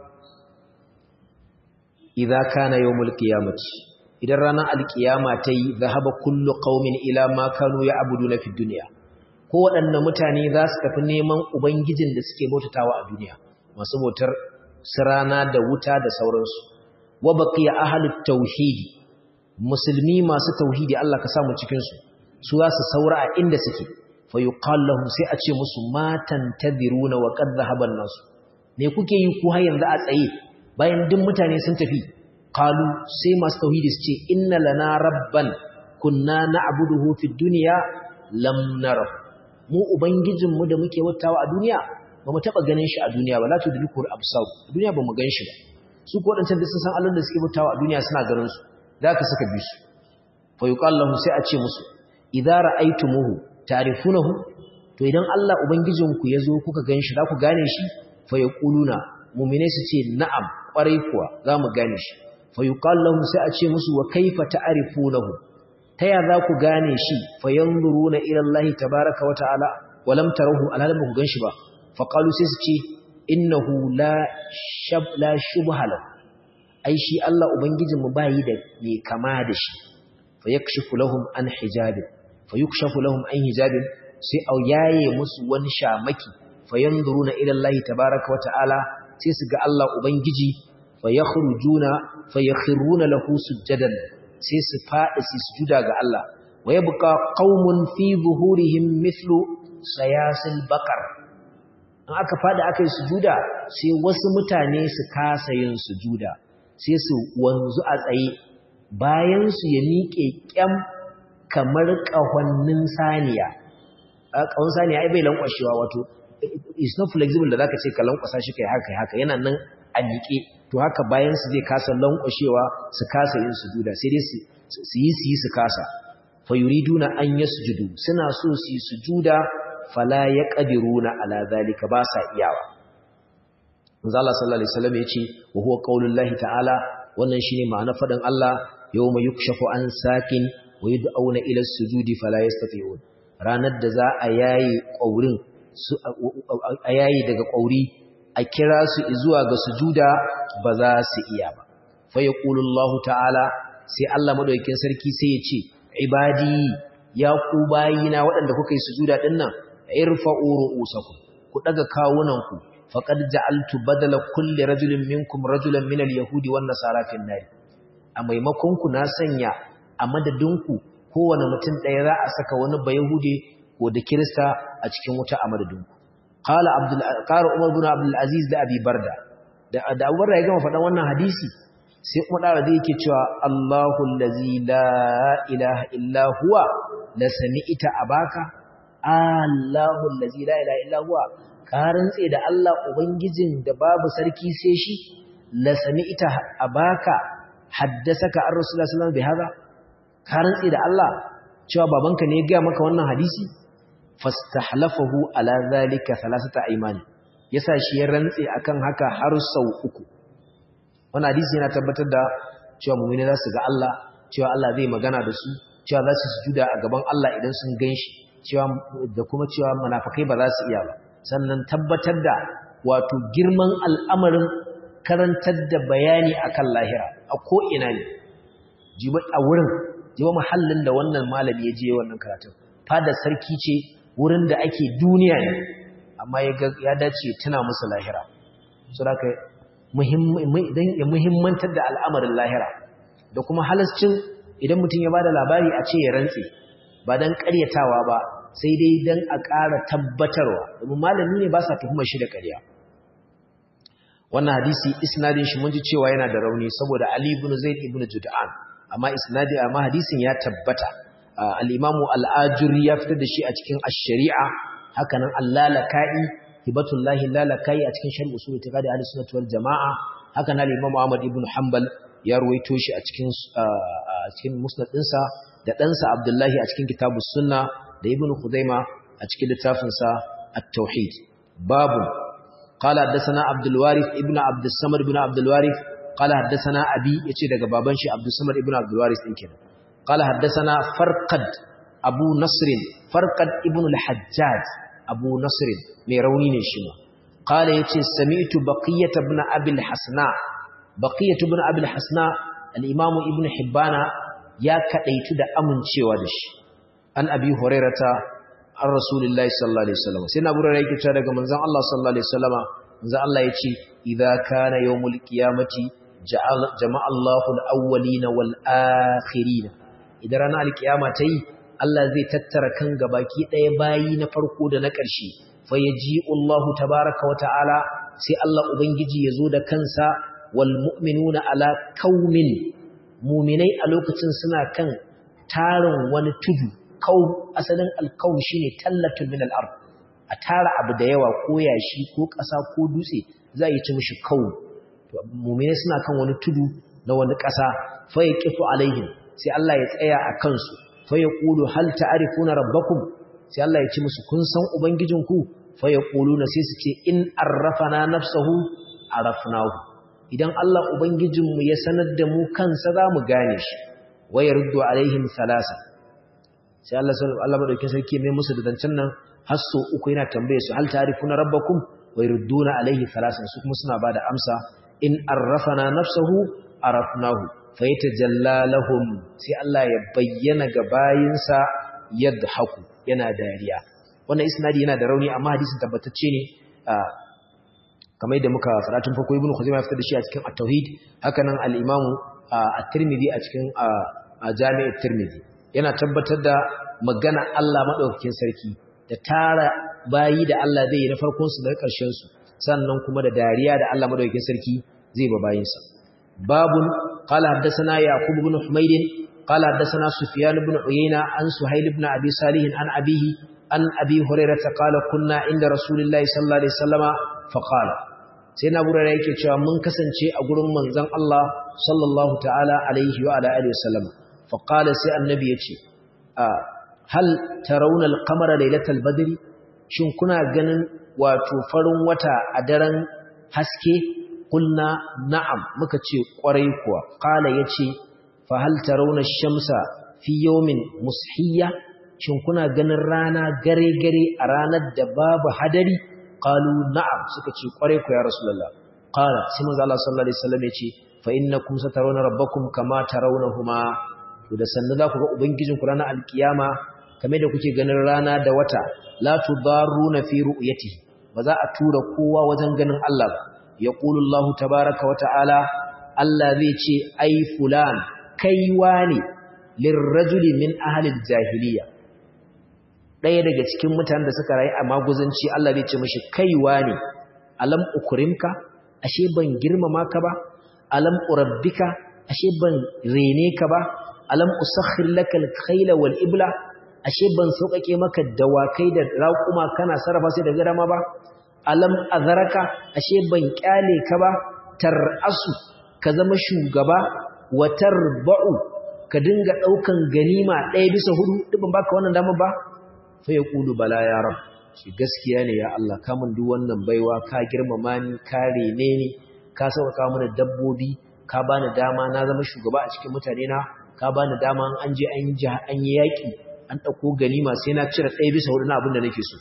idza kana yawmul qiyamati idan ranar alkiyama ta yi zahaba kullu qaumin ila ma kanu ya'buduna fid dunya ko waɗanne mutane za su tafi neman ubangijin da suke bautatawa a duniya masu bautar sirana da wuta da sauransu wa baqiya ahlut tauhidi musulmi masu tauhidi Allah ka samu cikin su su za su saura a inda suke fa yuqal lahum sai a ce musu matan tadhiruna wa qad dhahaba an-nas me kuke yi ku har yanzu a tsaye bayan duk mutane sun tafi qalu sai masu tauhidi su ce inna lana rabban kunna na'buduhu fid dunya lam nara mu ubangijinmu da muke wattawa a duniya ba mu taɓa ganin shi a duniya ba la tu diliku al-absar a duniya ba mu gan shi ba su ko wadancan da sun san Allah da suke mutawa a duniya suna ganin su da ka suka bi su fa yuqal lahu sai a ce musu idza ra'aytumuhu ta'rifunahu to idan Allah ubangijin ku yazo kuka gan shi za ku gane shi fa yaquluna mu'mine su ce na'am kwarai kuwa za mu gane shi fa yuqal lahu sai a ce musu wa kaifa ta'rifunahu ta ya za ku gane shi fa yanzuruna ila Allah tabaaraka wa ta'ala wa lam tarahu alhalin ba ku gan shi ba faƙalu sai su ce innahu la shubha lahu ai shi Allah ubangijinmu bayi da mai kama da shi fa yakshifu lahum an hijabin fa yukshafu lahum an hijabin sai au yaye musu wani shamaki fa yanzuruna ila Allah tabaaraka wa ta'ala sai su ga Allah ubangiji fa yakhrujuna fa yakhruna lahu sujadan sai su fadi su sujuda ga Allah wa yabqa qaumun fi zuhurihim mithlu sayasil baqar in aka fada aka yi sujuda sai wasu mutane su kasa yin sujuda sai su wanzu a tsaye bayan su ya miƙe ƙyam kamar ƙahonnin saniya ƙahon saniya ai bai lankwashewa wato it's not flexible da zaka ce ka lankwasa shi kai haka haka yana nan a miƙe to haka bayan su zai kasa lankwashewa su kasa yin sujuda sai dai su yi su yi su kasa fa yuriduna an yasjudu suna so su yi sujuda fala ya ƙadiruna ala zalika ba sa iyawa. Zala sallallahu Alaihi wasallam ya ce, wa huwa ƙaunin ta'ala, wannan shi ne ma'ana faɗin Allah, yau mai yukshafu an sakin wa yi da'auna ilar sujudi fala ya stafi'un. Ranar da za a yayi ƙaurin, a yayi daga ƙauri, a kira su zuwa ga sujuda ba za su iya ba. fa yaqulu Allah ta'ala sai Allah madaukakin sarki sai ya ce ibadi ya ku bayina waɗanda kuka yi sujuda din nan irfa'u ru'usakum ku daga kawunanku faqad ja'altu badala kulli rajulin minkum rajulan minal yahudi wan nasara fin nar a maimakon ku na sanya a madadinku kowane mutum ɗaya za a saka wani bayahude ko da kirista a cikin wuta a madadinku qala abdul qara umar ibn abdul aziz da abi barda da da Abu Barda ya gama faɗan wannan hadisi sai kuma da zai yake cewa Allahu allazi la ilaha illa huwa la sami'ta abaka Allahu allazi la ilaha illa huwa ka rantse da Allah ubangijin da babu sarki sai shi la sami'ta abaka haddasaka ar rasulullah sallallahu alaihi wasallam bihadha ka rantse da Allah cewa babanka ne ya ga maka wannan hadisi fastahlafahu ala zalika thalathata aymani yasa shi ya rantse akan haka har sau uku wannan hadisi yana tabbatar da cewa mu'mini za su ga Allah cewa Allah zai magana da su cewa za su sujuda a gaban Allah idan sun ganshi cewa da kuma cewa munafikai ba za su iya ba sannan tabbatar da wato girman al'amarin karantar da bayani akan lahira a ko ina ne jiba a wurin jiba mahallin da wannan malami ya je wannan karatun fadar sarki ce wurin da ake duniya ne amma ya dace tuna musu lahira su da ka muhimmantar da al'amarin lahira da kuma halascin idan mutum ya ba da labari a ce ya rantse ba don karyatawa ba sai dai don a ƙara tabbatarwa domin malami ne ba sa tuhumar shi da ƙarya wannan hadisi isnadin shi mun ji cewa yana da rauni saboda ali ibn zaid ibn jud'an amma isnadi amma hadisin ya tabbata al-imamu al-ajuri ya fitar da shi a cikin ash-shari'a hakanan allalaka'i hibatullahi lalaka'i a cikin sharh usul itiqadi ahli sunnah wal jamaa hakanan al-imam Ahmad ibn Hanbal ya ruwaito shi a cikin a cikin musnad dinsa da ɗansa Abdullahi a cikin kitabus sunna da ibn Khuzaima a cikin littafin sa at-tauhid babu qala haddathana Abdul Warith ibn Abd samad ibn Abdul Warith qala haddathana abi yace daga baban shi Abdul Samad ibn Abdul Warith din kenan qala haddathana Farqad Abu Nasr Farqad ibn al-Hajjaj abu nasirin mai rauni ne shi ma kala ya ce sami'tu baqiyata ibn abil hasna baqiyatu ibn abil hasna al-imamu ibn hibbana ya kadaitu da amincewa da shi an abi hurairata an rasulullahi sallallahu alaihi wasallam sai na burara yake cewa daga manzon Allah sallallahu alaihi wasallama manzon Allah ya ce idza kana yawmul qiyamati jama'a Allahu al-awwalina wal akhirina idan ranar al-qiyama tayi Allah zai tattara kan gabaki ɗaya bayi na farko da na ƙarshe fa yaji Allahu tabaaraka wa ta'ala sai Allah ubangiji ya zo da kansa wal mu'minuna ala qaumin mu'minai a lokacin suna kan tarin wani tudu qaum asalin al-qaum shine tallatun min al-ard a tara abu da yawa ko yashi ko ƙasa ko dutse za yi ci mishi qaum to mu'minai suna kan wani tudu na wani ƙasa fa yaqifu alaihim sai Allah ya tsaya a kansu fa yaqulu hal ta'rifuna rabbakum sai Allah ya ce musu kun san ubangijinku fa yaquluna sai su ce in arrafana nafsuhu arafnahu idan Allah ubangijinmu ya sanar da mu kansa za mu gane shi wa yaruddu alaihim salasa sai Allah Allah madaukakin sarki mai musu da dancan nan har so uku yana tambaye su hal ta'rifuna rabbakum wa yarudduna alaihi salasan su kuma suna bada amsa in arrafana nafsuhu arafnahu faitajalla lahum sai Allah ya bayyana ga bayinsa yadhaku yana dariya wannan isnadi yana da rauni amma hadisin tabbatacce ne kamar yadda muka fara tun farko ibnu khuzaimah ya fitar da shi a cikin at-tauhid hakanan al-imamu at-tirmidhi a cikin jami' at-tirmidhi yana tabbatar da magana Allah madaukakin sarki da tara bayi da Allah zai yi na farkon su da ƙarshen su sannan kuma da dariya da Allah madaukakin sarki zai ba bayinsa babun قال حدثنا يعقوب بن حميد قال حدثنا سفيان بن عيينة عن سهيل بن أبي صالح عن أبيه عن أبي هريرة قال كنا عند رسول الله صلى الله عليه وسلم فقال سيدنا أبو هريرة yake cewa mun kasance a gurin manzon Allah sallallahu ta'ala alaihi wa ala alihi wasallam faqala sai annabi yace hal tarawna al-qamara laylatal badri shin kuna ganin wato farin wata a daren haske kulna na'am muka ce kwarai kuwa qala yace fa hal tarawna ash-shamsa fi yawmin mushiyya shin kuna ganin rana gare gare a ranar da babu hadari qalu na'am suka ce kwarai kuwa ya rasulullah qala sai manzo Allah sallallahu alaihi wasallam yace fa innakum satarawna rabbakum kama tarawnahuma to da sannu za ku ga ubangijin ku ranar alkiyama kamar da kuke ganin rana da wata la tudaruna fi ru'yatihi ba za a tura kowa wajen ganin Allah ba yaqulu Allah tabaaraka wa ta'ala Allah zai ce ai fulan kaiwa ne lirrajuli min ahli jahiliya ɗaya daga cikin mutanen da suka rayu a maguzanci Allah zai ce mashi kaiwa ne alam ukrimka ashe ban girmama ka ba alam urabbika ashe ban rene ka ba alam usakhir laka al-khayla wal ibla ashe ban sauƙaƙe maka dawakai da raƙuma kana sarrafa sai da garama ba alam azaraka ashe ban kyale ka ba tarasu ka zama shugaba wa tarba'u ka dinga daukan ganima ɗaya bisa hudu duk ban baka wannan dama ba fa yaqulu bala ya rab shi gaskiya ne ya Allah ka mun duk wannan baiwa ka girmama ni ka rene ni ka sauka mana dabbobi ka bani dama na zama shugaba a cikin mutane na ka bani dama an je an yi an yi yaki an dauko ganima sai na cire ɗaya bisa hudu na abin da nake so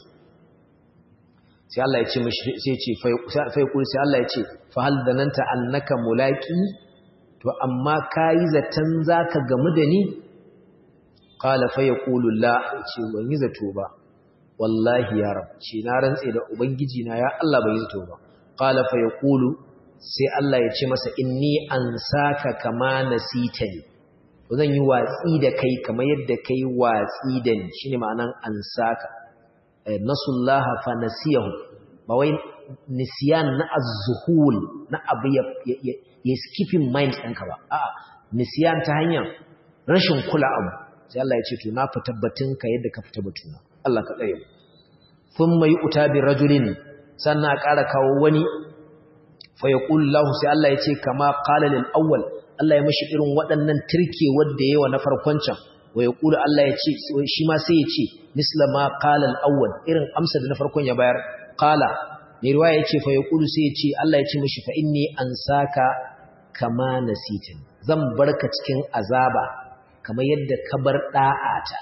sai Allah ya ce mishi sai ce fa yaqulu sai Allah ya ce fa hal dananta annaka mulaqi to amma kai zatan zaka gamu da ni qala fa yaqulu la ce ban yi zato ba wallahi ya rab ce na rantse da ubangiji na ya Allah bai zato ba qala fa yaqulu sai Allah ya ce masa inni ansaka kama nasitani to zan yi watsi da kai kamar yadda kai watsi da ni shine ma'anan ansaka nasullaha fa nasiyahu ba wai nisyan na az-zuhul na abu ya ya skipping mind ɗinka ba a'a nisyan ta hanyar rashin kula abu sai Allah ya ce to na fita batunka yadda ka fita batuna Allah ka tsare thumma yu'ta bi rajulin sannan a ƙara kawo wani fa yaqulu lahu sai Allah ya ce kama qala lil awwal Allah ya mishi irin waɗannan tirke wanda yawa na farkon can wa yaqulu Allah ya ce shi ma sai ya ce misla ma qala al awwal irin amsa da na farkon ya bayar qala mai riwaya yace fa yaqulu sai ya ce Allah ya ce mishi fa inni ansaka kama nasitin zan barka cikin azaba kamar yadda ka bar da'ata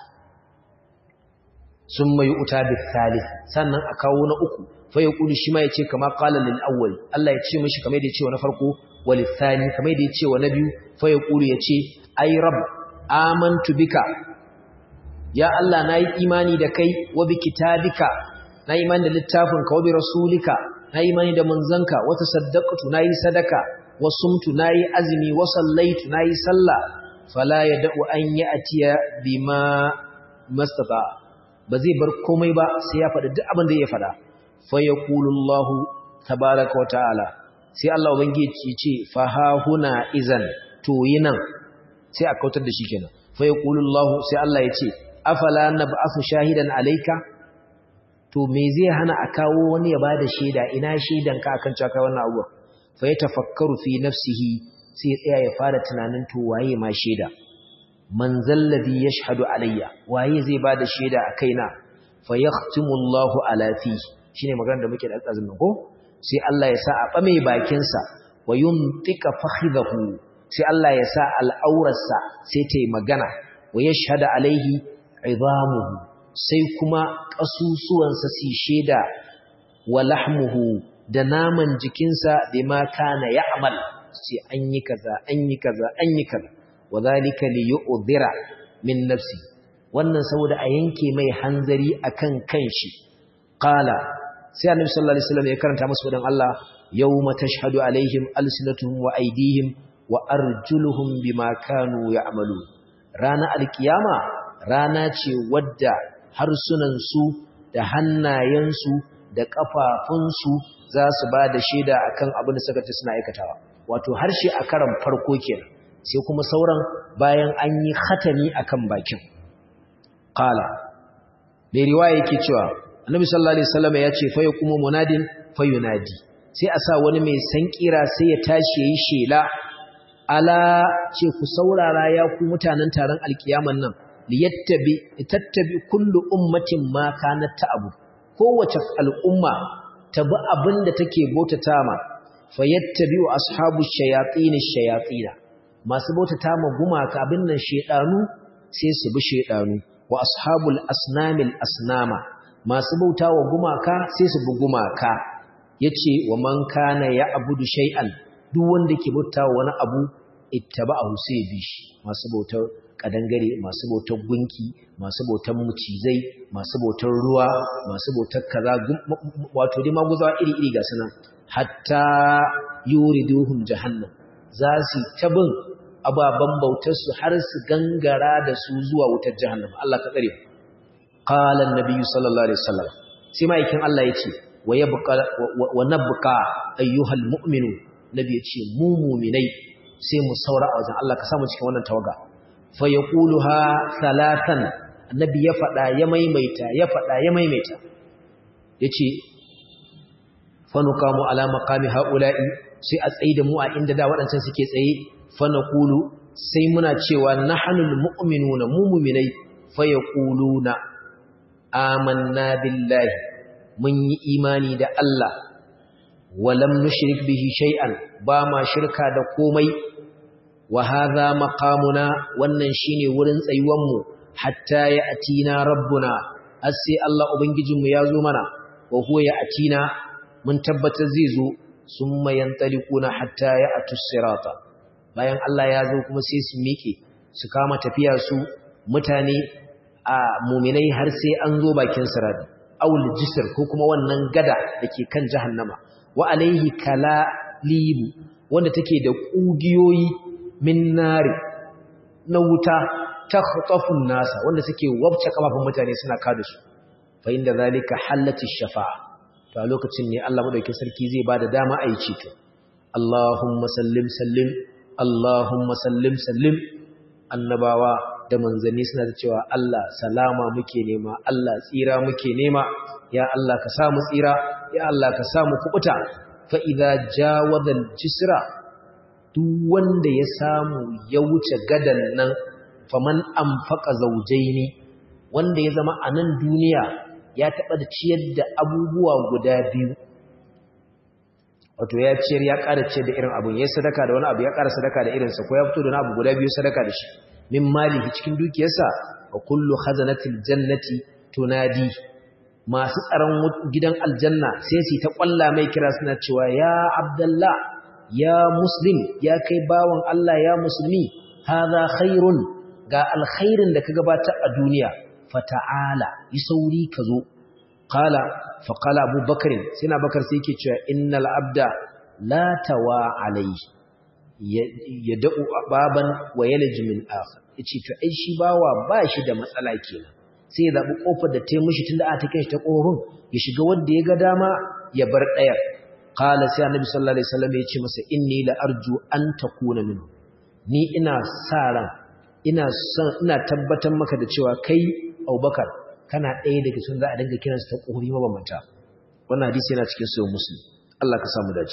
sun mai uta bi thalith sannan a kawo na uku fa yaqulu shi ma yace kama qala lil awwal Allah ya ce mishi kamar yadda ya ce wa na farko wal thani kamar yadda ya ce wa na biyu fa yaqulu yace ay rabb amantu bika ya Allah nayi imani da kai wa bi kitabika nayi imani da littafin ka wa bi rasulika nayi imani da manzanka wa tasaddaqtu nayi sadaka wa sumtu nayi azmi wa sallaitu nayi sallah fala yad'u an ya'tiya bima mastata ba zai bar komai ba sai ya faɗi duk abin da ya faɗa fa yaqulullahu tabaaraka wa ta'ala sai Allah ubangiji ce fa ha huna izan to yinan sai a kautar da shi kenan fa yaqulullahu sai Allah ya ce afala nab'athu shahidan alayka to me zai hana a kawo wani ya bada shaida ina shaidan ka akan cewa kai wannan abuwa fa yatafakkaru fi nafsihi sai tsaya ya fara tunanin to waye ma shaida man zalladhi yashhadu alayya waye zai bada shaida a kaina fa yahtimu Allahu ala fi shine magana da muke da azumin ko sai Allah ya sa a bame bakin sa wa yumtika fakhidahu sai Allah ya sa al'aurarsa sai ta yi magana wa yashhadu alaihi idamuhu sai kuma kasusuwansa su shaida wa lahmuhu da naman jikinsa da ma kana ya'mal sai an yi kaza an yi kaza an yi kaza wadhalika li yu'dhira min nafsi wannan saboda a yanke mai hanzari akan kanshi qala sai annabi sallallahu alaihi wasallam ya karanta musu dan Allah yawma tashhadu alaihim alsinatuhum wa aydihim wa arjuluhum bima kanu ya'malu rana alkiyama rana ce wadda harsunan su da hannayen su da kafafun su za su ba da shaida akan abin da suka ce suna aikatawa wato harshe a karan farko kenan sai kuma sauran bayan an yi khatami akan bakin qala mai riwaya yake cewa annabi sallallahu alaihi wasallam ya ce fa yaqumu munadin fa yunadi sai a sa wani mai sankira sai ya tashi yayi shela ala ce ku saurara ya ku mutanen taron alkiyaman nan liyattabi tattabi kullu ummatin ma kanat ta'abu kowace al'umma ta bi abinda take bautata ma fayattabi'u ashabu shayatin shayatin masu bautata ma gumaka abin nan shedanu sai su bi shedanu wa ashabul asnamil asnama masu bautawa gumaka sai su bi gumaka yace wa man kana ya'budu shay'an duk wanda ke bauta wani abu ittaba'ahu sai ya bi shi masu bautar kadangare masu bautar gunki masu bautar mucizai masu bautar ruwa masu bautar kaza wato dai maguzawa iri-iri ga sunan hatta yuriduhum jahannam za su tabin ababan bautar su har su gangara da su zuwa wutar jahannam Allah ka tsare qala an-nabi sallallahu alaihi wasallam sai maikin Allah yace wa yabqa wa nabqa ayyuhal mu'minu nabi yace mu mu'minai sai mu saura a wajen Allah ka samu cikin wannan tawaga fa yaquluha thalathan annabi ya fada ya maimaita ya fada ya maimaita yace fa nuqamu ala maqami haula'i sai a tsaye da mu a inda da waɗancan suke tsaye fa naqulu sai muna cewa nahnul mu'minuna mu mu'minai fa yaquluna amanna billahi mun yi imani da Allah walam nushrik bihi shay'an ba ma shirka da komai wa hadha maqamuna wannan shine wurin tsayuwan mu hatta ya atina rabbuna sai Allah ubangijinmu ya zo mana wa huwa ya atina mun tabbatar zai zo summa yantaliquna hatta ya atus sirata bayan Allah ya zo kuma sai su miƙe su kama tafiya su mutane a muminai har sai an zo bakin sirati awul jisr ko kuma wannan gada dake kan jahannama wa alaihi kalalibu wanda take da kugiyoyi min nari na wuta takhtafun nasa wanda suke wabce kafafun mutane suna kada su fa inda zalika halati shafa'a to a lokacin ne Allah madaukakin sarki zai bada dama a yi ceto Allahumma sallim sallim Allahumma sallim sallim annabawa da manzanni suna da cewa Allah salama muke nema Allah tsira muke nema ya Allah ka samu tsira ya Allah ka samu kubuta fa idza jawaza al-jisra duk wanda ya samu ya wuce gadan nan faman anfaqa zawjaini wanda ya zama a nan duniya ya taba da ciyar da abubuwa guda biyu wato ya ciyar ya ƙara ciyar da irin abun ya sadaka da wani abu ya ƙara sadaka da irinsa ko ya fito da wani abu guda biyu sadaka da shi min malihi cikin dukiyarsa wa kullu khazanatil jannati tunadi masu tsaron gidan aljanna sai su ta kwalla mai kira suna cewa ya abdullah ya muslim ya kai bawan Allah ya musulmi hadha khairun ga alkhairin da ka gabatar a duniya fata'ala yi sauri ka zo qala fa qala abubakar sai na bakar sai yake cewa innal abda la tawa alayhi ya da'u baban wa yalji min akhar yace to ai shi bawa ba shi da matsala kenan sai ya zabi kofar da ta mishi tunda a take shi ta kofin ya shiga wanda ya ga dama ya bar dayar qala sai annabi sallallahu alaihi wasallam ya ce masa inni la arju an takuna minhu ni ina sa ran ina son ina tabbatar maka da cewa kai Abubakar kana ɗaya daga cikin za a dinga kiransa ta kofi mabambanta wannan hadisi yana cikin sahih muslim Allah ka samu dace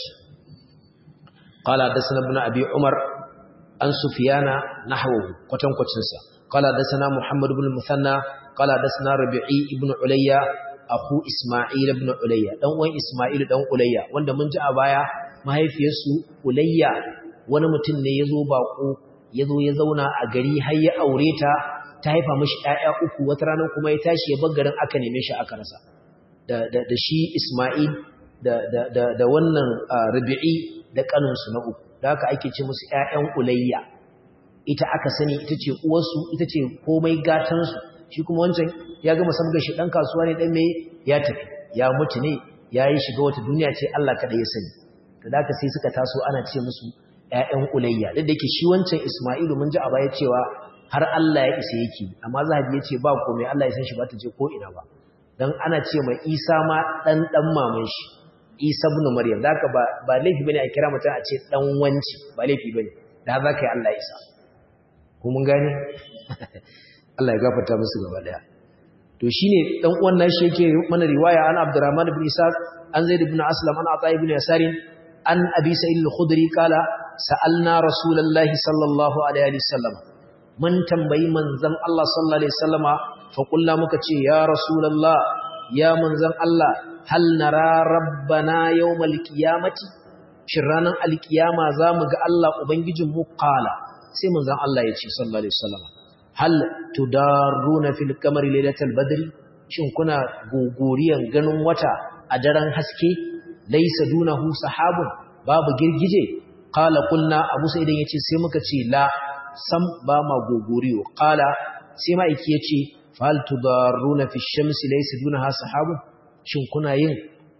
قال حدثنا ابن ابي عمر عن سفيان نحوه كتن كتنسا قال حدثنا محمد بن المثنى قال حدثنا ربيعي ابن عليا اخو اسماعيل ابن عليا dan uwan isma'il dan ulayya wanda mun ji a baya mahaifiyarsu ulayya wani mutum ne yazo bako yazo ya zauna a gari har ya aure ta ta haifa mishi ƴaƴa uku wata rana kuma ya tashi ya bar garin aka neme shi aka rasa da da, da shi isma'il da da da, da wannan rabi'i da kaninsu na uku da haka ake ce musu ‘ya'yan ulayya ita aka sani ita ce uwarsu ita ce komai gatansu shi kuma wancan ya gama samgar shi ɗan kasuwa ne ɗan mai ya tafi ya mutu ne ya yi shiga wata duniya ce Allah kaɗa ya sani da haka sai suka taso ana ce musu ‘ya'yan ulayya duk da yake shi wancan ismailu mun ji a baya cewa har Allah ya isa yake amma zahabi ya ce ba komai Allah ya san shi ba ta je ko ina ba dan ana ce mai isa ma ɗan ɗan maman shi Isa ibn Maryam zaka ba ba laifi bane a kira mutum a ce dan wanci ba laifi bane da za ka yi Allah Isa ko mun gane Allah ya gafarta musu gaba daya to shine dan uwan nashi yake mana riwaya an Abdurrahman ibn Isa an Zaid ibn Aslam an Ata ibn Yasar an Abi Sa'id al-Khudri kala sa'alna Rasulullahi sallallahu alaihi wasallam mun tambayi manzon Allah sallallahu alaihi wasallama fa kullu muka ce ya Rasulullah ya manzon Allah hal nara rabbana yawmal qiyamati shin ranan alkiyama zamu ga Allah ubangijin mu qala sai manzon Allah ya ce sallallahu alaihi wasallam hal tudaruna fil qamari lailatal badri shin kuna gogoriyan ganin wata a daren haske laysa dunahu sahabun babu girgije qala qulna abu sa'id yace sai muka ce la sam ba ma gogoriyo qala sai ma'aiki yace fal tudarruna fi shamsi laysa dunaha sahabu shin kuna yin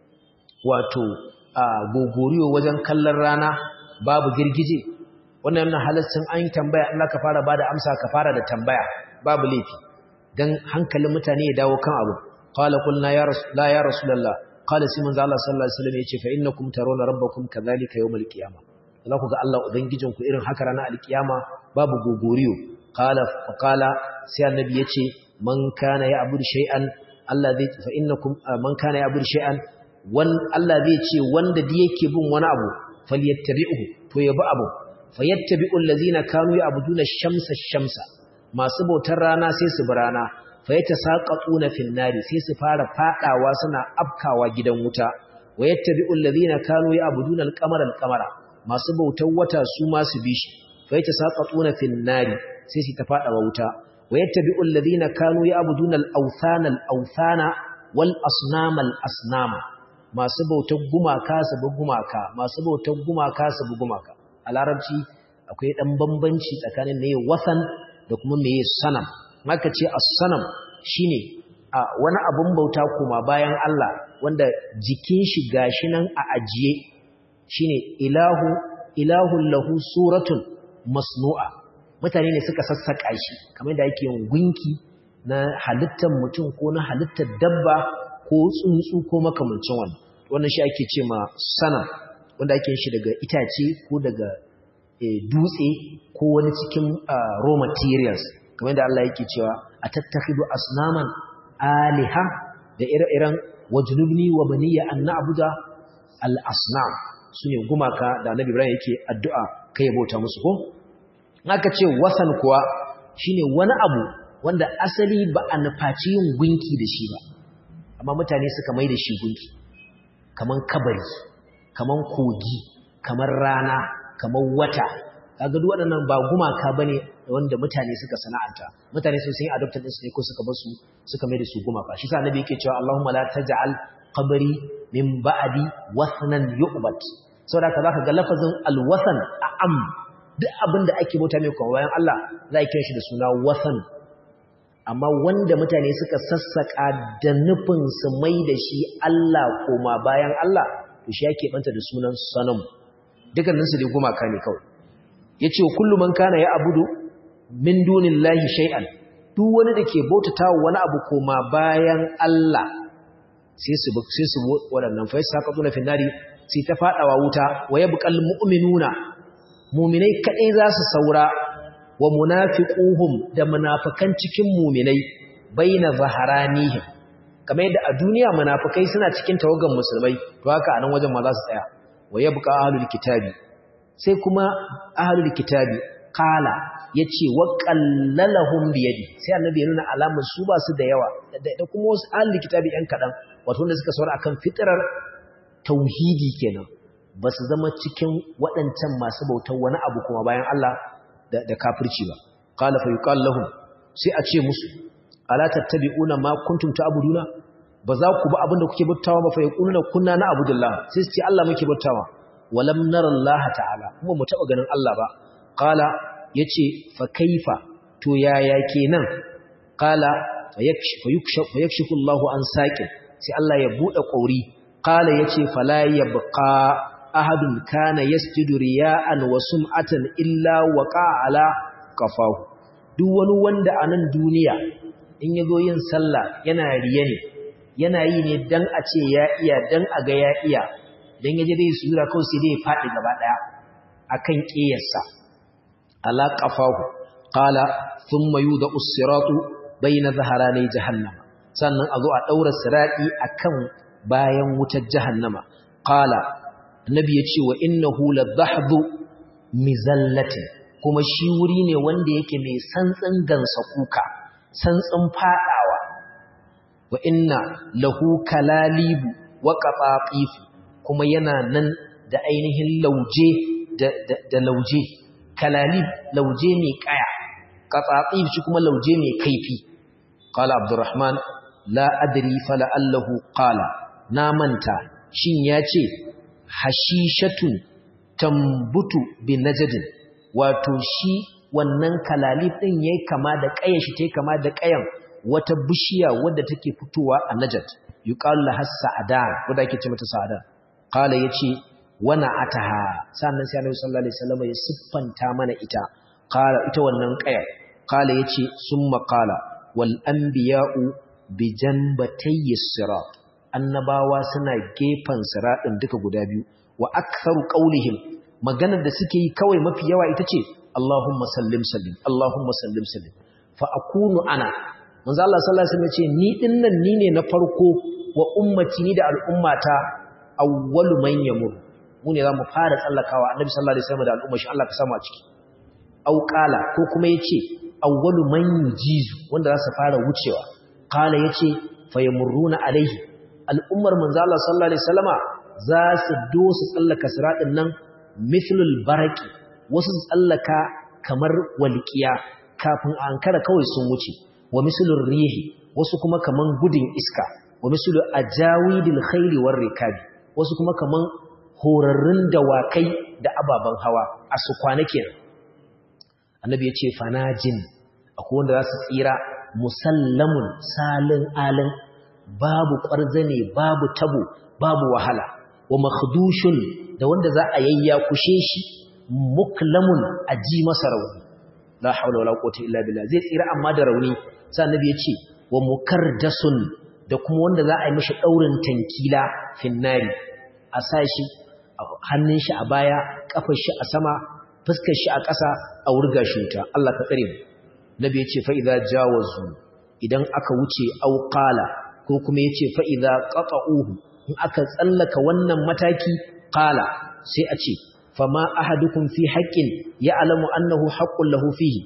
wato gogoriyo wajen kallon rana babu girgije wannan yana halaccin an yi tambaya Allah ka fara bada amsa ka fara da tambaya babu laifi dan hankalin mutane ya dawo kan abu qala qulna ya rasul la ya rasulullah qala sai manzo Allah sallallahu alaihi wasallam yace fa innakum tarawna rabbakum kadhalika yawmal qiyamah za ku ga Allah ubangijinku irin haka ranar alkiyama babu gogoriyo qala fa qala sai annabi yace man kana ya'budu shay'an Allah zai fa innakum man kana ya'budu shay'an wan Allah zai ce wanda da yake bin wani abu falyattabi'uhu to yabi abu fayattabi'ul ladzina kanu ya'buduna shamsa shamsa masu bautar rana sai su bi rana fayatasaqatuna fil nari sai su fara fadawa suna afkawa gidan wuta wayattabi'ul ladzina kanu ya'buduna al-qamara al-qamara masu bautar wata su ma su bi shi fayatasaqatuna fil nari sai su ta fadawa wuta wayattabi'ul ladzina kanu ya'buduna al-awthana al-awthana wal asnama al-asnama masu bautar gumaka su bi gumaka masu bautar gumaka su bi gumaka a larabci akwai dan bambanci tsakanin meye wasan da kuma meye sanam maka ce as-sanam shine a wani abun bauta kuma bayan Allah wanda jikin shi gashi nan a ajiye shine ilahu ilahun lahu suratun masnu'a mutane ne suka sassaka shi kamar da yake yin gunki na halittar mutum ko na halittar dabba ko tsuntsu ko makamancin wannan wannan shi ake ce ma sana wanda ake shi daga itace ko daga dutse ko wani cikin raw materials kamar da Allah yake cewa a tattakhidu asnaman aliha da ire-iren wajnubni wa baniya an na'budu al-asnam sune gumaka da Annabi Ibrahim yake addu'a kai bauta musu ko aka ce wasan kuwa shine wani abu wanda asali ba a nufaci yin gunki da shi ba amma mutane suka mai da shi gunki kaman kabari kaman kogi kamar rana kamar wata kaga duk waɗannan ba gumaka bane wanda mutane suka sana'anta mutane sun yi adopted din su ne ko suka bar su suka mai da su gumaka shi sa annabi yake cewa Allahumma la taj'al qabri min ba'di wathnan yu'bad saboda ka zaka ga lafazin alwathan a am duk abin da ake bauta mai kuma bayan Allah za a kira shi da suna wathan amma wanda mutane suka sassaka da nufin su mai da shi Allah koma bayan Allah to shi yake banta da sunan sanam dukkaninsu dai gumaka ne kawai yace kullu man kana ya abudu min dunillahi shay'an duk wani da ke bautata wani abu koma bayan Allah sai su sai su waɗannan fa yasaqatuna fi nari sai ta fadawa wuta wa yabqal mu'minuna mu'minai kadai za su saura wa munafiquhum da munafikan cikin mu'minai baina zaharanihim kamar yadda a duniya munafikai suna cikin tawagan musulmai to haka anan wajen ma za su tsaya wa yabqa ahlul kitabi sai kuma ahlul kitabi qala yace wa qallalahum bi yadi sai annabi ya nuna alamar su ba su da yawa da kuma wasu ahlul kitabi yan kadan wato wanda suka saura akan fitrar tauhidi kenan ba su zama cikin waɗancan masu bautar wani abu kuma bayan Allah da kafirci ba qala fa yuqal lahum sai a ce musu ala tattabi'una ma kuntum ta'buduna ba za ku ba abinda kuke bautawa ba fa yaquluna kunna na abudullah sai su ce Allah muke bautawa walam nara Allah ta'ala kuma mu taba ganin Allah ba qala yace fa kaifa to yaya kenan qala fa yakshifu Allah an saqin sai Allah ya bude kauri qala yace fala yabqa ahadun kana yasjudu riya'an wa sum'atan illa waqa ala qafahu duk wani wanda a nan duniya in yazo yin sallah yana riya ne yana yi ne dan a ce ya iya dan a ga ya iya dan yaje dai sura kawai sai dai ya fadi gaba daya akan kiyarsa ala qafahu qala thumma yuda us-siratu bayna zaharani jahannama sannan a zo a daura sirati akan bayan wutar jahannama qala annabi ya ce wa innahu ladhahdhu mizallatin kuma shi wuri ne wanda yake mai santsin gansa kuka santsin fadawa wa inna lahu kalalibu wa qatatif kuma yana nan da ainihin lauje da, da, da lauje kalalib lauje mai kaya qatatif shi kuma lauje mai kaifi qala abdurrahman la adri fala allahu qala na manta shin yace hashishatun tambutu bi najdin wato shi wannan kalalif din yayi kama da ƙayar shi tayi kama da ƙayan wata bishiya wadda take fitowa a najd yuqalu laha sa'adan wanda ake ce mata sa'adan qala yace wana ataha sannan sai Annabi sallallahu alaihi wasallam ya siffanta mana ita qala ita wannan ƙayar qala yace summa qala wal anbiya'u bi janbatayyi sirat annabawa suna gefen siratin duka guda biyu wa aktharu qawlihim maganar da suke yi kawai mafi yawa ita ce Allahumma sallim sallim Allahumma sallim sallim fa akunu ana manzo Allah sallallahu alaihi wasallam ce ni dinnan ni ne na farko wa ummati ni da al'ummata awwalu man yamur mu ne zamu fara tsallakawa annabi sallallahu alaihi wasallam da al'umma shi Allah ka samu a ciki au qala ko kuma yace awwalu man yujizu wanda za su fara wucewa qala yace fayamurruna alaihi al'ummar manzo Allah sallallahu alaihi wasallama za su dosu tsallaka siratin nan mithlul baraki wasu su tsallaka kamar walqiya kafin a ankara kawai sun wuce wa mislur rihi wasu kuma kaman gudun iska wa mislu ajawidil khayli war rikabi wasu kuma kaman horarrun dawakai da ababan hawa a su kwana kenan annabi ya ce fanajin akwai wanda za su tsira musallamun salin alin babu ƙwarzane babu tabo babu wahala wa makhdushun da wanda za a yayya kushe shi muklamun a ji masa rauni la haula wala quwwata illa billah zai tsira amma da rauni sai annabi ya ce wa mukardasun da kuma wanda za a yi mishi daurin tankila finnari a sa shi hannun shi a baya kafar shi a sama fuskar shi a ƙasa a wurga shi wuta Allah ka tsare mu nabi ya ce fa idza jawazu idan aka wuce auqala ko kuma yace fa idza qata'uhu in aka tsallaka wannan mataki qala sai a ce fama ahadukum fi haqqin ya'lamu annahu haqqun lahu fihi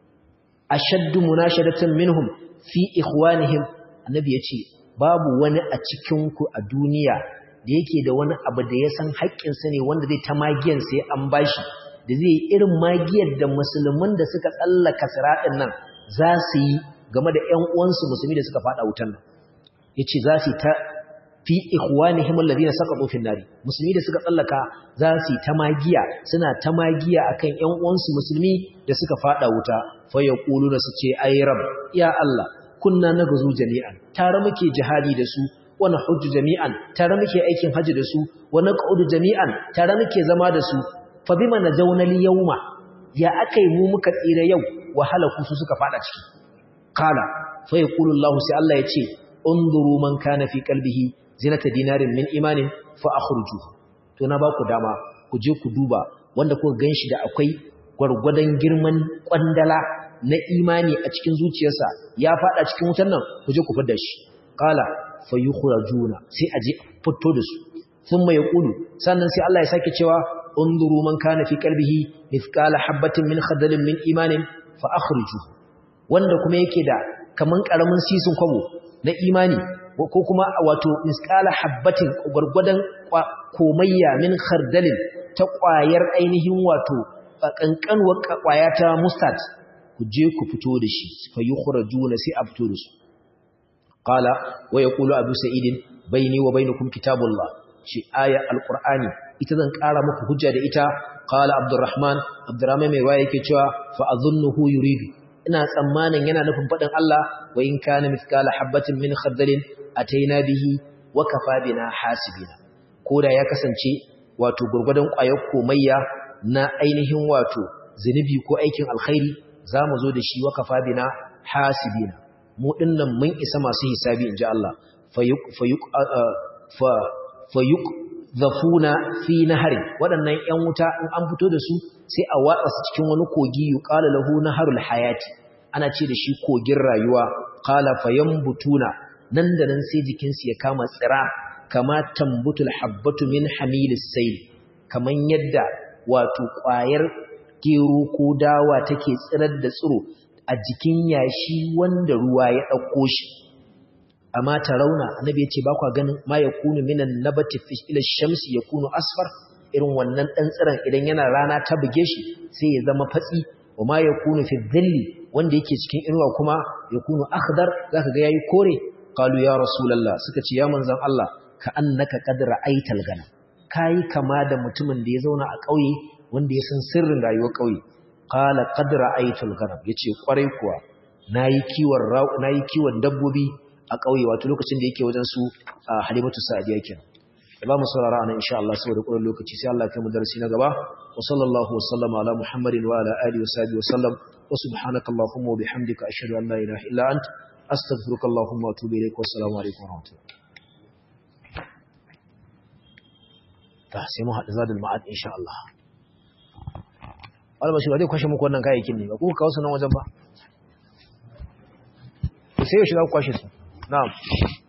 ashaddu munashadatan minhum fi ikhwanihim annabi yace babu wani a cikin ku a duniya da yake da wani abu da ya san haƙƙin sa ne wanda zai ta magiyan sai an bashi da zai yi irin magiyar da musulman da suka tsallaka siratin nan za su yi game da ƴan uwansu musulmi da suka fada wutan nan yace za su ta fi ikhwanihim alladhina saqatu fi nari musulmi da suka tsallaka za su ta magiya suna ta magiya akan ƴan uwansu musulmi da suka fada wuta fa yaquluna su ce ay rab ya Allah kunna nagzu jami'an tare muke jihadi da su wa nahujju jami'an tare muke aikin haji da su wa naq'udu jami'an tare muke zama da su fa bima najawna al-yawma ya akai mu muka tsira yau wahala ku su suka fada ciki qala fa yaqulu Allah sai Allah ya ce unzuru man kana fi qalbihi zinata dinarin min imanin fa akhrujuhu to na ba ku dama ku je ku duba wanda kuka ganshi da akwai gwargwadon girman kwandala na imani a cikin zuciyarsa ya fada cikin wutan nan ku je ku fidda shi qala fayukhrajuna sai aje fito da su thumma yaqulu sannan sai Allah ya sake cewa unzuru man kana fi qalbihi mithqala habatin min khardalin min imanin fa akhrijuhu wanda kuma yake da kaman karamin sisin kwabo na imani ko kuma wato misqala habbatin gurgudan komayya min khardalin ta ƙwayar ainihin wato kankanwar ƙwaya ta mustard ku je ku fito da shi fa yukhrajuna sai a fito da su qala wa yaqulu abu sa'id baini wa bainakum kitabullah shi aya alqur'ani ita zan ƙara muku hujja da ita qala abdurrahman abdurrahman mai waya yake cewa fa azunnuhu yuridu ina tsammanin yana nufin faɗin Allah wa in kana mithqala habatin min khardalin ataina bihi wa kafa bina hasibina koda ya kasance wato gurgudan ƙwayar komayya na ainihin wato zinubi ko aikin alkhairi zamu zo da shi wa kafa bina hasibina mu dinnan mun isa masu hisabi inji Allah fayuk fayuk fa fayuk zafuna fi nahari waɗannan ƴan wuta in an fito da su sai a watsa su cikin wani kogi yuqalu lahu naharul hayati ana ce da shi kogin rayuwa qala fayambutuna nan da nan sai jikin su ya kama tsira kama tambutul habbatu min hamilis sayl kaman yadda wato ƙwayar gero ko dawa take tsirar da tsiro a jikin yashi wanda ruwa ya ɗauko shi amma rauna annabi ya ce ba kwa ganin ma ya kunu minan nabati fi ila shamsi ya kunu asfar irin wannan ɗan tsiron idan yana rana ta buge shi sai ya zama fatsi wa ma ya kunu fi dhilli wanda yake cikin inuwa kuma ya kunu akhdar zaka ga yayi kore qalu ya rasulullah suka ce ya manzon Allah ka annaka qad ra'aital gana kai kama da mutumin da ya zauna a ƙauye wanda ya san sirrin rayuwar ƙauye qala qad ra'aytul ghanam yace kwarai kuwa nayi kiwon nayi kiwon dabbobi a ƙauye wato lokacin da yake wajen su Halimatu Sa'diya kenan da ba mu saurara anan insha Allah saboda kullun lokaci sai Allah ya kai mu darasi na gaba wa sallallahu wa sallama ala muhammadin wa ala alihi wa sahbihi wa sallam wa subhanaka allahumma wa bihamdika ashhadu an la ilaha illa ant astaghfiruka allahumma wa atubu ilaik wa assalamu alaikum wa rahmatullahi ta sai mu haɗu zadul ma'ad insha Allah wala ba shi ba zai kwashe muku wannan kayayyakin ne ba ku kawo su nan wajen ba sai ya shiga kwashe su na'am